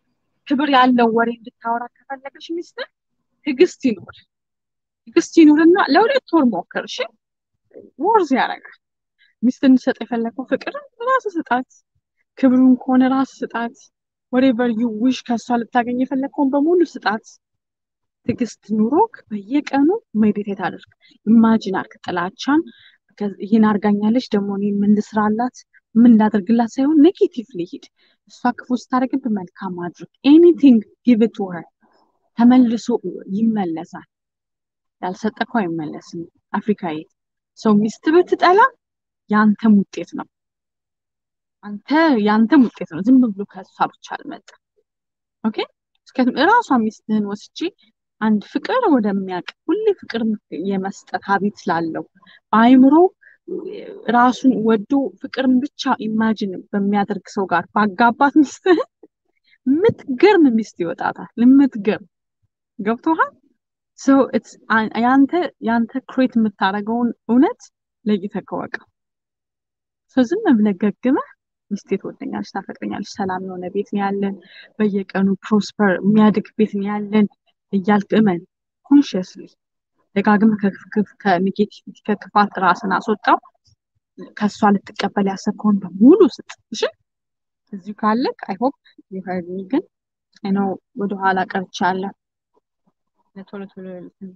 ክብር ያለው ወሬ እንድታወራ ከፈለገች ሚስትህ ትዕግስት ይኑር። ትዕግስት ይኑርና ለሁለት ወር ሞክር። እሺ ወርዝ ያደርጋል። ሚስት እንድሰጥ የፈለገው ፍቅርን ራስ ስጣት። ክብሩን ከሆነ ራስ ስጣት። ወሬቨር ዩ ዊሽ ከእሷ ልታገኝ የፈለግከውን በሙሉ ስጣት። ትዕግስት ኑሮክ በየቀኑ ሜዲቴት አድርግ። ኢማጂን አርግ ጥላቻን ይህን አርጋኛለች ደግሞ እኔ ምን ልስራላት ምን ላደርግላት ሳይሆን ኔጌቲቭሊ ሂድ። እሷ ክፉ ስታደርግብህ መልካም አድርግ። ኤኒቲንግ ጊቭ ኢት ቱ ሄር ተመልሶ ይመለሳል። ያልሰጠከው አይመለስም። አፍሪካዊ ሰው ሚስት ብትጠላ የአንተም ውጤት ነው። አንተ የአንተም ውጤት ነው። ዝም ብሎ ከእሷ ብቻ አልመጣም። ኦኬ እራሷ ሚስትህን ወስጄ አንድ ፍቅር ወደሚያውቅ ሁሌ ፍቅር የመስጠት ሀቢት ስላለው በአይምሮ ራሱን ወዶ ፍቅርን ብቻ ኢማጂን በሚያደርግ ሰው ጋር ባጋባት ሚስትህን የምትገርም ሚስት ይወጣታል። የምትገርም ገብቶሃል? ሰው ያንተ ያንተ ክሬት የምታደርገውን እውነት ለይተህ ከወቀው። ሰው ዝም ብለህ ገግመህ ሚስቴ ትወደኛለች፣ ታፈቅረኛለች፣ ሰላም የሆነ ቤት ነው ያለን፣ በየቀኑ ፕሮስፐር የሚያድግ ቤት ነው ያለን እያልክ እመን። ኮንሽስሊ ደጋግመህ ከኔጌቲቪቲ ከክፋት ራስን አስወጣው። ከእሷ ልትቀበል ያሰብከውን በሙሉ ስጥ። እሺ እዚሁ ካለክ አይ ሆፕ ይፈርድኝ። ግን አይነው ወደኋላ ቀርቻለሁ። ለቶሎ ቶሎ ልትን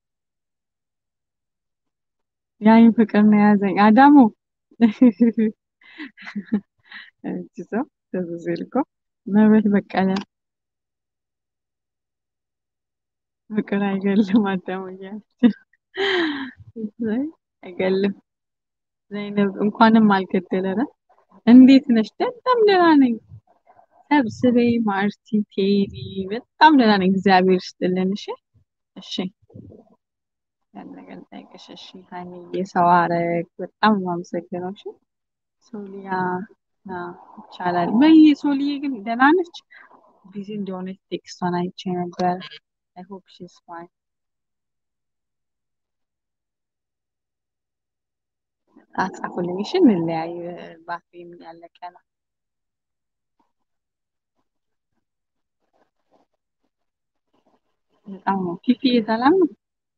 ያይን ፍቅር ነው የያዘኝ አዳሙ እጅ ሰው ተዙ ልኮ መብረት በቀለ ፍቅር አይገልም አዳሙ እያለች አይገልም። ዘይነብ እንኳንም አልገደለረ። እንዴት ነሽ? በጣም ደህና ነኝ። ሰብስቤ ማርቲ ቴዲ በጣም ደህና ነኝ። እግዚአብሔር ይስጥልን። እሺ እሺ ያለገል ጠይቅሽ። እሺ ሀይሚዬ ሰው አረግ በጣም የማመሰግነው። እሺ ሶሊያ ይቻላል በይ። ሶሊዬ ግን ደህና ነች? ቢዚ እንደሆነች ቴክስቷን አይቼ ነበር። አይ ሆፕ ሺዝ ፋይን። አጻፉልኝ። እሺ እንለያይ። ባትሪም ያለቀ ነው። በጣም ነው ፊፊ ሰላም ነው።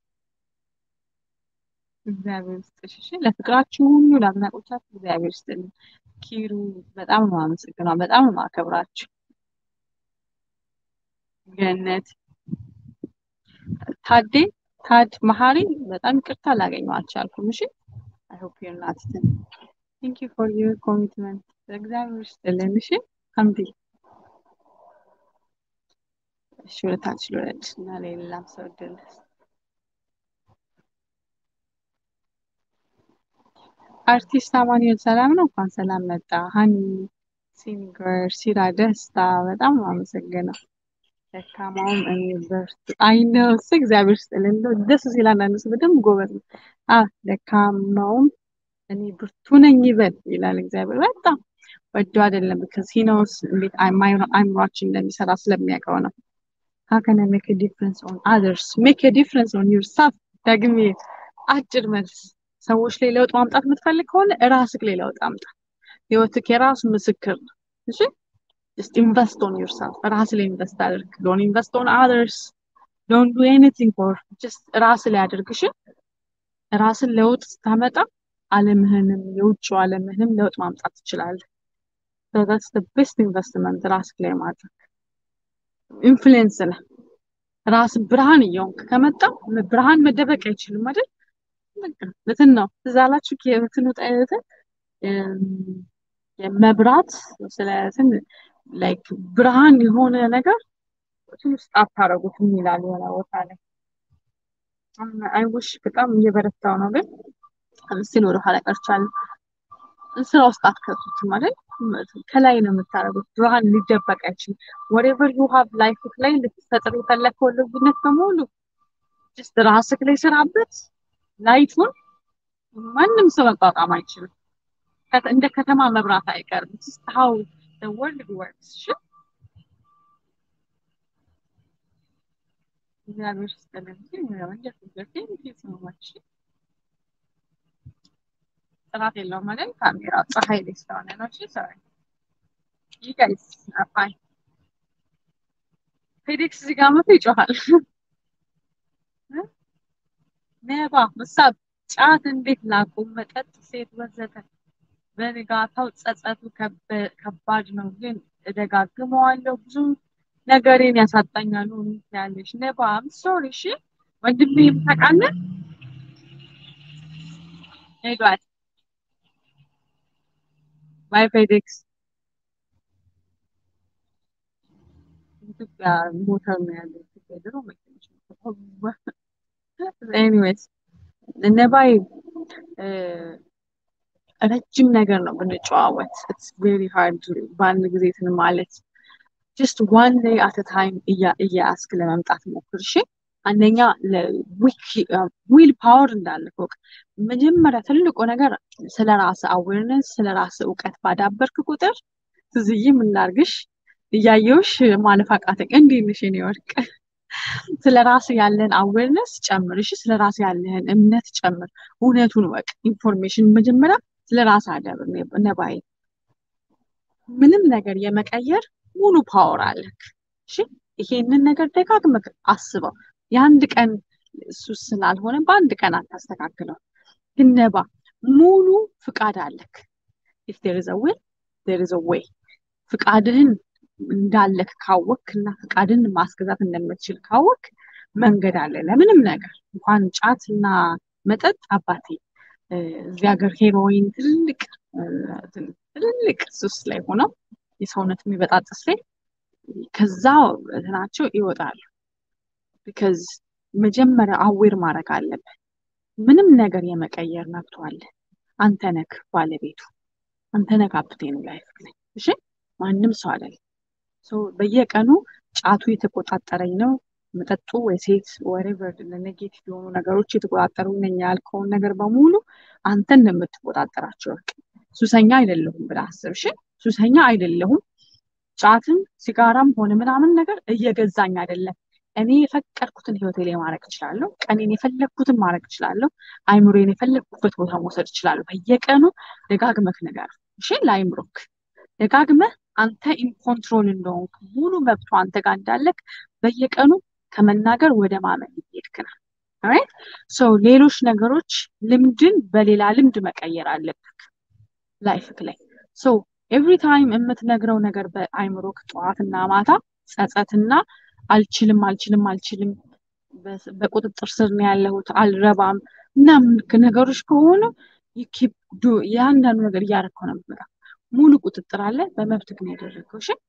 እግዚአብሔር ይስጥሽ። እሺ ለፍቅራችሁ ሁሉ ለአድናቆቻችሁ እግዚአብሔር ይስጥልኝ። ኪሩ በጣም ነው አመሰግነው። በጣም ነው ማከብራችሁ። ገነት ታዴ ታድ መሀሪ በጣም ይቅርታ ላገኘው አልቻልኩም። እሺ አይ ሆፕ ዩር ናት ቴንክ ዩ ፎር ዩር ኮሚትመንት እግዚአብሔር ይስጥልን። እሺ አምዲ እሺ ወደታች ልውረድ እና ለሌላም ሰው እድል አርቲስት አማኑኤል ሰላም ነው። እንኳን ሰላም መጣ። ሀኒ ሲንገር ሲራ ደስታ በጣም ነው አመሰግነው። ደካማውም እኔ በርቱ አይነው እሱ እግዚአብሔር ይስጥልን። እንደው ደስ ሲል አንዳንድ ሰው በደንብ ጎበዝ ነው። አ ደካማውም እኔ ብርቱ ነኝ ይበል ይላል እግዚአብሔር። በጣም ወዶ አይደለም because he knows እንዴት አይምሯችን እንደሚሰራ ስለሚያውቀው ነው። how can I make a difference on others make a difference on yourself ደግሜ አጭር መልስ ሰዎች ላይ ለውጥ ማምጣት የምትፈልግ ከሆነ ራስህ ላይ ለውጥ አምጣ። ህይወትህ የራሱ ምስክር ነው። እሺ just invest on yourself ራስ ላይ ኢንቨስት አድርግ። don't invest on others don't do anything for just ራስ ላይ አድርግ። እሺ ራስን ለውጥ ስታመጣ ዓለምህንም የውጭው ዓለምህንም ለውጥ ማምጣት ትችላለህ። so that's the best investment ራስ ላይ ማድረግ ኢንፍሉዌንስ ነህ። ራስ ብርሃን እየሆንክ ከመጣ ብርሃን መደበቅ አይችልም አይደል? በቃ እንትን ነው ትዝ አላችሁ የእንትኑ ጣይነት የመብራት ስለ እንትን ላይክ ብርሃን የሆነ ነገር እንትን ውስጥ አታረጉትም ይላል የሆነ ቦታ ላይ አይውሽ በጣም እየበረታው ነው ግን ምስል ወደ ኋላ ቀርቻለሁ። ስራ ውስጥ አትከቱትም አይደል? ከላይ ነው የምታደርጉት። ብርሃን ሊደበቅ አይችልም። ወሬቨር ዩ ሃቭ ላይፍ ላይ ልትፈጥር የፈለግከውን ልዩነት በሙሉ ጀስት ራስህ ላይ ስራበት። ላይቱን ማንም ሰው መቋቋም አይችልም። እንደ ከተማ መብራት አይቀርም። ስ ሀው ወርልድ ወርክስ እግዚአብሔር ይስጥልን። ጥራት የለውም ማለት ካሜራ ፀሐይ ላይ ስለሆነ ነው። እሺ ሶሪ ዩ ጋይስ አር ፋይን ፌዴክስ እዚህ ጋር መቶ ይጮሃል። ነባ ምሳብ ጫት እንዴት ላቁም? መጠጥ፣ ሴት ወዘተ በንጋታው ጸጸቱ ከባድ ነው፣ ግን እደጋግመዋለሁ። ብዙ ነገሬን ያሳጣኛል። ያለሽ ነባ ሶሪ። እሺ ወንድሜ ታውቃለህ ሄዷል። ባይ ፌዴክስ ኢትዮጵያ ሞተር ነው ያለው። ድሮ መኪኖች ኤኒዌይስ ነባይ ረጅም ነገር ነው ብንጨዋወት ኢትስ ቬሪ ሃርድ በአንድ ጊዜ እንትን ማለት ጀስት ዋን ዴይ አት ታይም እያያስክ ለመምጣት ሞክር። እሺ አንደኛ ዊል ፓወር እንዳለ ፎቅ መጀመሪያ ትልቁ ነገር ስለ ራስ አዌርነስ ስለ ራስ እውቀት ባዳበርክ ቁጥር ትዝይ ምናርግሽ እያየውሽ ማለፍ አቃተኝ። እንዴት ነሽ የኔ ወርቅ? ስለ ራስ ያለን አዌርነስ ጨምር። እሺ ስለ ራስ ያለህን እምነት ጨምር። እውነቱን ወቅ። ኢንፎርሜሽን መጀመሪያ ስለ ራስ አዳብር ነባይ። ምንም ነገር የመቀየር ሙሉ ፓወር አለክ። እሺ ይሄንን ነገር ደጋግመህ አስበው። የአንድ ቀን እሱ ስላልሆነ በአንድ ቀን አታስተካክለው። ግን ነባ ሙሉ ፍቃድ አለክ። ኢፍ ዴር ኢዝ አ ዊል ዴር ኢዝ አ ዌይ። ፍቃድህን እንዳለክ ካወክ እና ፍቃድን ማስገዛት እንደምትችል ካወክ መንገድ አለ ለምንም ነገር። እንኳን ጫት እና መጠጥ አባቴ እዚህ ሀገር ሄሮይን ትልቅ ትልልቅ ሱስ ላይ ሆነው የሰውነት የሚበጣጥስ ላይ ከዛ እንትናቸው ይወጣሉ። ቢካዝ መጀመሪያ አዌር ማድረግ አለብን። ምንም ነገር የመቀየር መብቱ አለ። አንተ ነክ ባለቤቱ፣ አንተ ነክ ካፕቴኑ ላይፍ ላይ እሺ፣ ማንም ሰው አይደለም። በየቀኑ ጫቱ የተቆጣጠረኝ ነው መጠጡ ወይ ሴት ወሬቨር ኔጌቲቭ የሆኑ ነገሮች የተቆጣጠሩ ነኝ ያልከውን ነገር በሙሉ አንተ እንደምትቆጣጠራቸው ወቅ ሱሰኛ አይደለሁም ብለህ አስብ። እሺ ሱሰኛ አይደለሁም ጫትም ሲጋራም ሆነ ምናምን ነገር እየገዛኝ አይደለም። እኔ የፈቀድኩትን ህይወቴ ላይ ማድረግ እችላለሁ። ቀኔን የፈለግኩትን ማድረግ እችላለሁ። አይምሮዬን የፈለግኩበት ቦታ መውሰድ እችላለሁ። በየቀኑ ደጋግመህ ነገር እሺ ለአይምሮክ ደጋግመህ አንተ ኢንኮንትሮል እንደሆንክ ሙሉ መብቱ አንተ ጋር እንዳለክ በየቀኑ ከመናገር ወደ ማመን እየሄድክ ነው። ራይት ሶ ሌሎች ነገሮች ልምድን በሌላ ልምድ መቀየር አለብክ ላይፍክ ላይ ሶ ኤቭሪ ታይም የምትነግረው ነገር በአይምሮክ ጠዋትና ማታ ጸጸትና አልችልም አልችልም አልችልም በቁጥጥር ስር ነው ያለሁት አልረባም ምናምን ነገሮች ከሆኑ የአንዳንዱ ነገር እያደረግከው ነው የምትመጣው። ሙሉ ቁጥጥር አለ። በመብት ግን ያደረገው እሺ።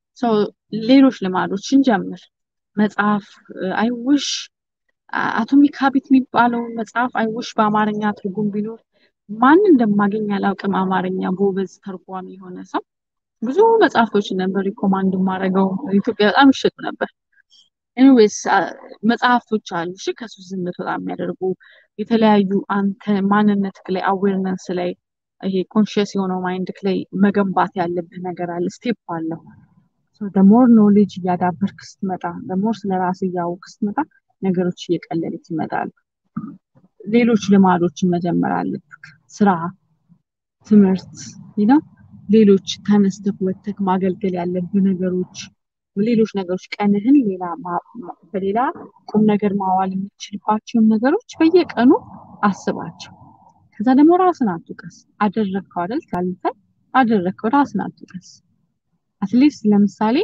ሌሎች ልማዶችን ጀምር። መጽሐፍ አይውሽ አቶሚክ ሀቢት የሚባለው መጽሐፍ አይውሽ በአማርኛ ትርጉም ቢኖር ማን እንደማገኝ አላውቅም። አማርኛ ጎበዝ ተርጓሚ የሆነ ሰው ብዙ መጽሐፍቶች ነበር ሪኮማንድ የማደርገው። ኢትዮጵያ በጣም ይሸጡ ነበር። ኤኒዌይስ መጽሐፍቶች አሉ እሺ፣ ከሱስ እንድትወጣ የሚያደርጉ የተለያዩ አንተ ማንነትክ ላይ አዌርነስ ላይ ይሄ ኮንሽስ የሆነው ማይንድክ ላይ መገንባት ያለብህ ነገር አለ። ስቴፕ አለው። ደሞር ኖሌጅ እያዳበርክ ስትመጣ፣ ደሞር ስለ ራስ እያወቅ ስትመጣ ነገሮች እየቀለሉት ይመጣሉ። ሌሎች ልማዶችን መጀመር አለብክ። ስራ፣ ትምህርት ነው። ሌሎች ተነስተክ ወተክ ማገልገል ያለብህ ነገሮች፣ ሌሎች ነገሮች ቀንህን ሌላ በሌላ ቁም ነገር ማዋል የምትችልባቸውን ነገሮች በየቀኑ አስባቸው። ከዛ ደግሞ ራስን አትውቀስ። አደረግከው አይደል ካልፈ አደረግከው ራስን አትውቀስ። አትሊስት ለምሳሌ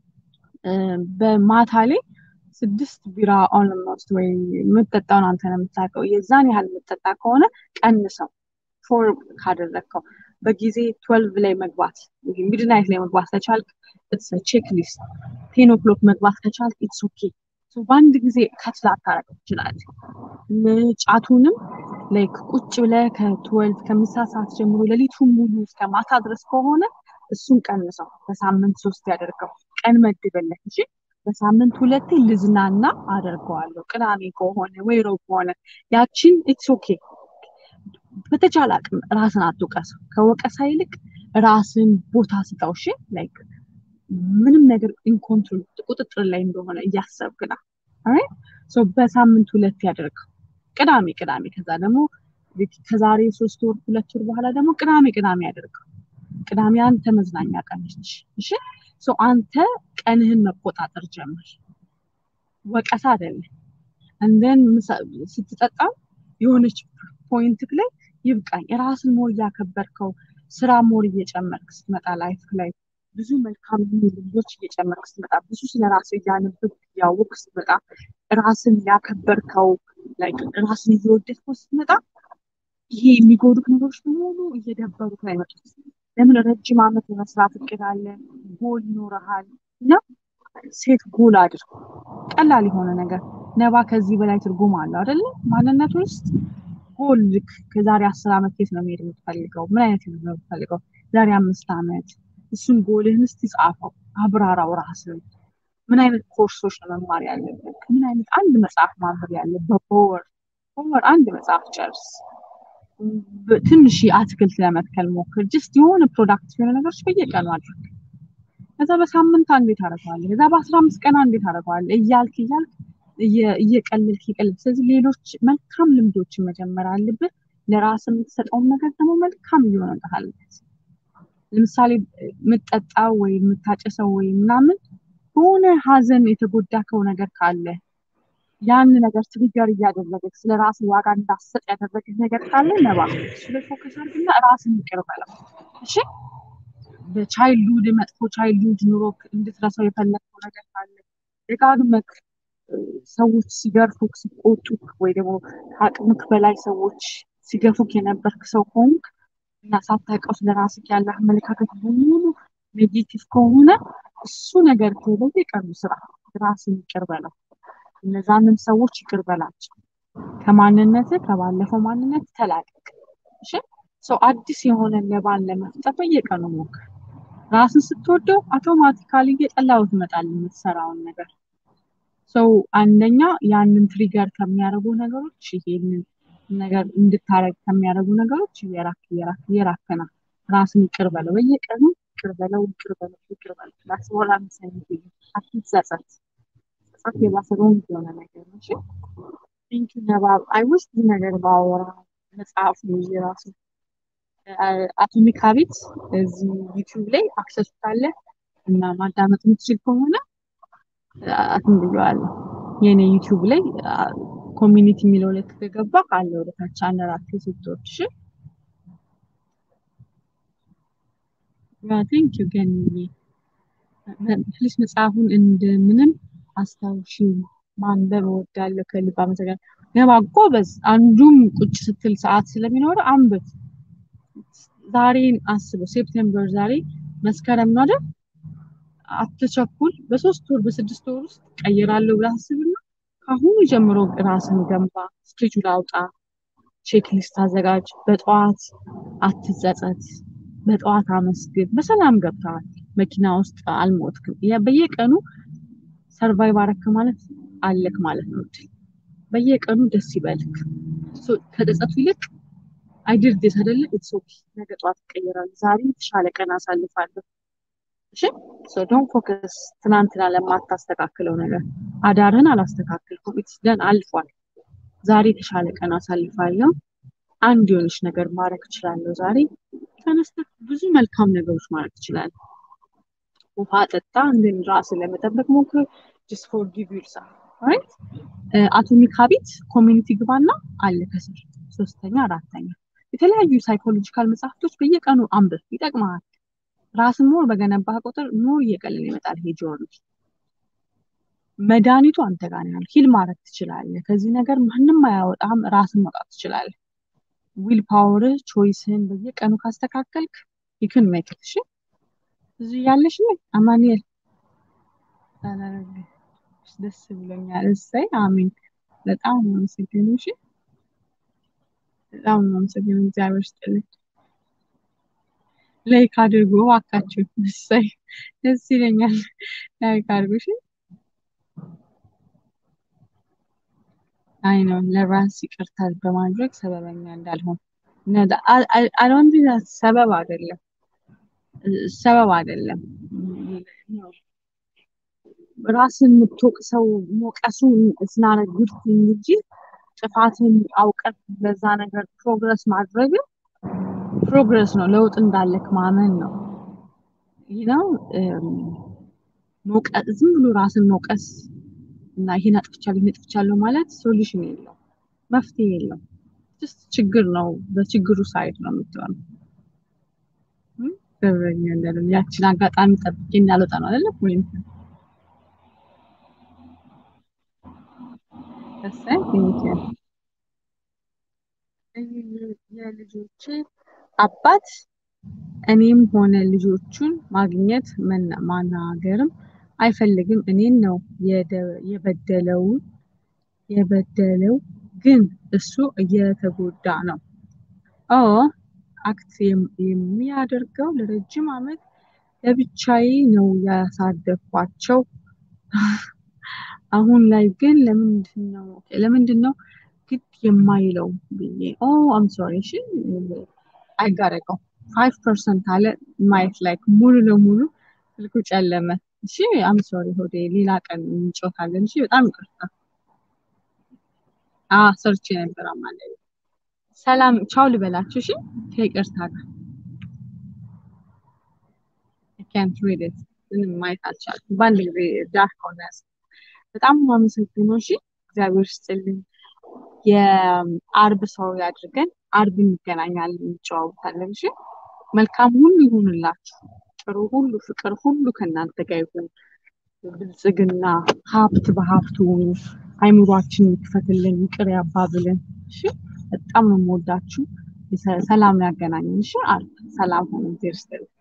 በማታ ላይ ስድስት ቢራ ኦልሞስት ወይ የምትጠጣውን አንተ ነው የምታውቀው። የዛን ያህል የምትጠጣ ከሆነ ቀንሰው። ፎር ካደረግከው በጊዜ ትወልቭ ላይ መግባት ሚድናይት ላይ መግባት ከቻልክ ኢትስ ቼክ ሊስት። ቴን ኦክሎክ መግባት ከቻልክ ኢትስ ኦኬ። በአንድ ጊዜ ከት ላታረግ ትችላለህ። ጫቱንም ላይክ ቁጭ ብለህ ከትወልቭ ከምሳ ሰዓት ጀምሮ ሌሊቱን ሙሉ እስከ ማታ ድረስ ከሆነ እሱን ቀንሰው። በሳምንት ሶስት ያደርገው። ቀን መድበለት እሺ። በሳምንት ሁለቴ ልዝናና አደርገዋለሁ። ቅዳሜ ከሆነ ወይ ሮብ ከሆነ ያችን ኢትስ ኦኬ። በተቻለ አቅም ራስን አትውቀሰው። ከወቀሳ ይልቅ ራስን ቦታ ስጠው። እሺ ላይክ ምንም ነገር ኢንኮንትሮል ቁጥጥር ላይ እንደሆነ እያሰብክ ነው። በሳምንት ሁለት ያደርገው። ቅዳሜ ቅዳሜ ከዛ ደግሞ ከዛሬ ሶስት ወር ሁለት ወር በኋላ ደግሞ ቅዳሜ ቅዳሜ ያደርገው። ቅዳሜ አንተ መዝናኛ ቀን ነች። እሺ አንተ ቀንህን መቆጣጠር ጀምር። ወቀሳ አይደለም። እንደን ስትጠጣ የሆነች ፖይንት ላይ ይብቃኝ፣ ራስን ሞር እያከበርከው ስራ ሞር እየጨመርክ ስትመጣ ላይፍ ላይ ብዙ መልካም ልምዶች እየጨመርክ ስትመጣ ብዙ ስለ ራስ እያነበብክ እያወቅክ ስትመጣ ራስን ያከበርከው ራስን እየወደድከው ስትመጣ ይሄ የሚጎዱት ነገሮች በሙሉ እየደበሩት ነው አይመጡት። ለምን ረጅም ዓመት የመስራት እቅድ አለ፣ ጎል ይኖረሃል እና ሴት ጎል አድርግ። ቀላል የሆነ ነገር ነባ ከዚህ በላይ ትርጉም አለው አይደለ? ማንነት ውስጥ ጎል ልክ ከዛሬ አስር ዓመት የት ነው መሄድ የምትፈልገው? ምን አይነት ነው የምትፈልገው? ዛሬ አምስት ዓመት እሱን ጎልህን እስቲ ጻፈው፣ አብራራው ራስን። ምን አይነት ኮርሶች ነው መማር ያለብህ? ምን አይነት አንድ መጽሐፍ ማንበብ ያለብህ በወር በወር አንድ መጽሐፍ ጨርስ። ትንሽ አትክልት ለመትከል ሞክር። ጅስት የሆነ ፕሮዳክት የሆነ ነገሮች በየቀኑ አድርግ። ከዛ በሳምንት አንዴ ታደርገዋለህ። ከዛ በአስራ አምስት ቀን አንዴ ታደርገዋለህ። እያልክ እያልክ እየቀለልክ እየቀለልክ ስለዚህ ሌሎች መልካም ልምዶችን መጀመር አለብህ። ለራስ የምትሰጠውን ነገር ደግሞ መልካም እየሆነ መምጣት አለበት። ለምሳሌ የምትጠጣው ወይ የምታጨሰው ወይ ምናምን በሆነ ሀዘን የተጎዳከው ነገር ካለ ያን ነገር ትሪገር እያደረገች ስለ ራስ ዋጋ እንዳሰጥ ያደረገች ነገር ካለ ነባ እሱ ላይ ፎከስ አድርግና ራስን ይቅር በለው። እሺ በቻይልድሁድ መጥፎ ቻይልድሁድ ኑሮ እንድትረሳው የፈለግከው ነገር ካለ ደጋግመክ ሰዎች ሲገርፉክ ሲቆጡክ ወይ ደግሞ ከአቅምክ በላይ ሰዎች ሲገፉክ የነበርክ ሰው ከሆንክ እና ሳታውቀው ስለ ራስክ ያለ አመለካከት በሙሉ ኔጌቲቭ ከሆነ እሱ ነገር በየቀኑ ስራ ራስን ይቅር በለው። እነዛንም ሰዎች ይቅር በላቸው። ከማንነት ከባለፈው ማንነት ተላቀቅ። እሺ ሰው አዲስ የሆነ ነባን ለመፍጠር በየቀኑ ሞክር። ራስን ስትወደው አውቶማቲካሊ እየጠላው ትመጣለህ የምትሰራውን ነገር። ሰው አንደኛ ያንን ትሪገር ከሚያደርጉ ነገሮች ይሄንን ነገር እንድታረግ ከሚያደርጉ ነገሮች እየራክ እየራክ እየራክና ራስን ይቅር በለው። በየቀኑ ይቅር በለው፣ ይቅር በለው፣ ይቅር በለው። ዳስ በኋላ ምሰኝት አትጸጸት። ጸጸት የባሰ ሮንግ የሆነ ነገር ነው። እሺ ቴንክ ዩ ነባብ። አይ ውስጥ ብዙ ነገር ባወራ መጽሐፉ ይዤ ራሱ አቶሚክ ሀቢት እዚህ ዩቲዩብ ላይ አክሰስ ካለ እና ማዳመጥ የምትችል ከሆነ አትን ብየዋለሁ። የእኔ ዩቲዩብ ላይ ኮሚኒቲ የሚለው ላይ ከገባ ካለ ወደታች አንድ አራት ሴቶች ቴንክ ዩ ገንዬ ፕሊስ መጽሐፉን እንደምንም አስታውሺ ማንበብ እወዳለሁ። ከልብ አመሰግናለሁ። ነባ ጎበዝ። አንዱም ቁጭ ስትል ሰዓት ስለሚኖር አንብብ። ዛሬን አስበው። ሴፕቴምበር ዛሬ መስከረም ነው አይደል? አትቸኩል። በሶስት ወር በስድስት ወር ውስጥ ቀይራለሁ ብለህ አስብና ከአሁኑ ጀምሮ ራስን ገንባ። ስኬጁል አውጣ፣ ቼክ ሊስት አዘጋጅ። በጠዋት አትጸጸት፣ በጠዋት አመስግን። በሰላም ገብተዋል፣ መኪና ውስጥ አልሞትክም። በየቀኑ ሰርቫይቭ አረክ ማለት አለክ ማለት ነው። በየቀኑ ደስ ይበልክ። ከጸጸቱ ይልቅ አይድር ዴት አይደለ ኢትስ ኦኬ፣ ነገ ጠዋት ይቀየራል፣ ዛሬ የተሻለ ቀን አሳልፋለሁ። እሺ ሶ ዶንት ፎከስ ትናንትና ለማታስተካክለው ነገር። አዳርህን አላስተካክልኩም፣ ኢትስ ደን አልፏል። ዛሬ የተሻለ ቀን አሳልፋለሁ። አንድ የሆነች ነገር ማድረግ እችላለሁ። ዛሬ ተነስተህ ብዙ መልካም ነገሮች ማድረግ ትችላለህ። ውሃ ጠጣ፣ እንድን ራስን ለመጠበቅ ሞክር። ጀስት ፎርጊቭ ዩርሰልፍ ራይት። አቶሚክ ሀቢት ኮሚኒቲ ግባና አለ ከስር ሶስተኛ፣ አራተኛ የተለያዩ ሳይኮሎጂካል መጽሐፍቶች በየቀኑ አንብብ፣ ይጠቅመሃል። ራስን ሞር በገነባህ ቁጥር ሞር እየቀለለ ይመጣል። ይሄ ጆርኒ መድኃኒቱ አንተ ጋር ነው ያለው። ሂል ማድረግ ትችላለህ። ከዚህ ነገር ማንም አያወጣም። ራስን መውጣት ትችላለህ። ዊል ፓወርህ ቾይስህን በየቀኑ ካስተካከልክ ይክን ሜክት እሺ። እዚህ ያለሽ ነው አማኑኤል ደስ ብሎኛል። እሰይ አሜን። በጣም ነው አመሰግነው። እሺ በጣም ነው አመሰግነው። እግዚአብሔር ይስጥልኝ። ላይክ አድርጎ እባካችሁ። እሰይ ደስ ይለኛል። ላይክ አድርጎ እሺ። አይ ነው ለራስ ይቅርታ በማድረግ ሰበበኛ እንዳልሆን አዶንት ሰበብ አይደለም፣ ሰበብ አይደለም። ራስን የምትወቅሰው ሞቀሱ ስናረ ጉድ እንጂ ጥፋትን አውቀት በዛ ነገር ፕሮግረስ ማድረግ ፕሮግረስ ነው። ለውጥ እንዳለክ ማመን ነው። ይህ ነው ዝም ብሎ ራስን መውቀስ እና ይሄን አጥፍቻለሁ ይሄን አጥፍቻለሁ ማለት ሶሉሽን የለው መፍትሄ የለው ጀስት ችግር ነው በችግሩ ሳይድ ነው የምትሆነው እም? በበኛ እንዳለም ያችን አጋጣሚ ጠብቄ እንዳልወጣ ነው አይደለ ወይም እሰይ ቴንኪው የልጆቼ አባት እኔም ሆነ ልጆቹን ማግኘት መና- ማናገርም አይፈልግም። እኔን ነው የደ- የበደለው የበደለው ግን እሱ እየተጎዳ ነው። ኦ አክት የም- የሚያደርገው ለረጅም ዓመት ለብቻዬ ነው ያሳደግኳቸው። አሁን ላይ ግን ለምንድን ነው ለምንድን ነው ግድ የማይለው ብዬ ኦ አም ሶሪ እሺ አይጋረቀው ፋይቭ ፐርሰንት አለ ማየት ላይ ሙሉ ለሙሉ ስልኩ ጨለመ። እሺ አም ሶሪ ሆዴ ሌላ ቀን እንጮታለን። እሺ በጣም ይቅርታ። አ ሰርቼ ነበር አማለ ሰላም ቻው ልበላችሁ። እሺ ከይቅርታ ጋር ካንት ሪድ ኢት ምንም ማየት አልቻልኩም። በአንድ ጊዜ ዳርክ ሆነ። በጣም የማመሰግነው። እሺ እግዚአብሔር ይስጥልኝ። የአርብ ሰው ያድርገን። አርብ እንገናኛለን፣ እንጨዋወታለን። እሺ መልካም ሁሉ ይሁንላችሁ። ጥሩ ሁሉ፣ ፍቅር ሁሉ ከእናንተ ጋር ይሁን። ብልጽግና፣ ሀብት በሀብት ሁኑ። አይምሯችን ይክፈትልን፣ ይቅር ያባብልን። እሺ በጣም ነው የምወዳችሁ። ሰላም ያገናኘን። እሺ አርብ ሰላም ሆኑ። እግዚአብሔር ይስጥልኝ።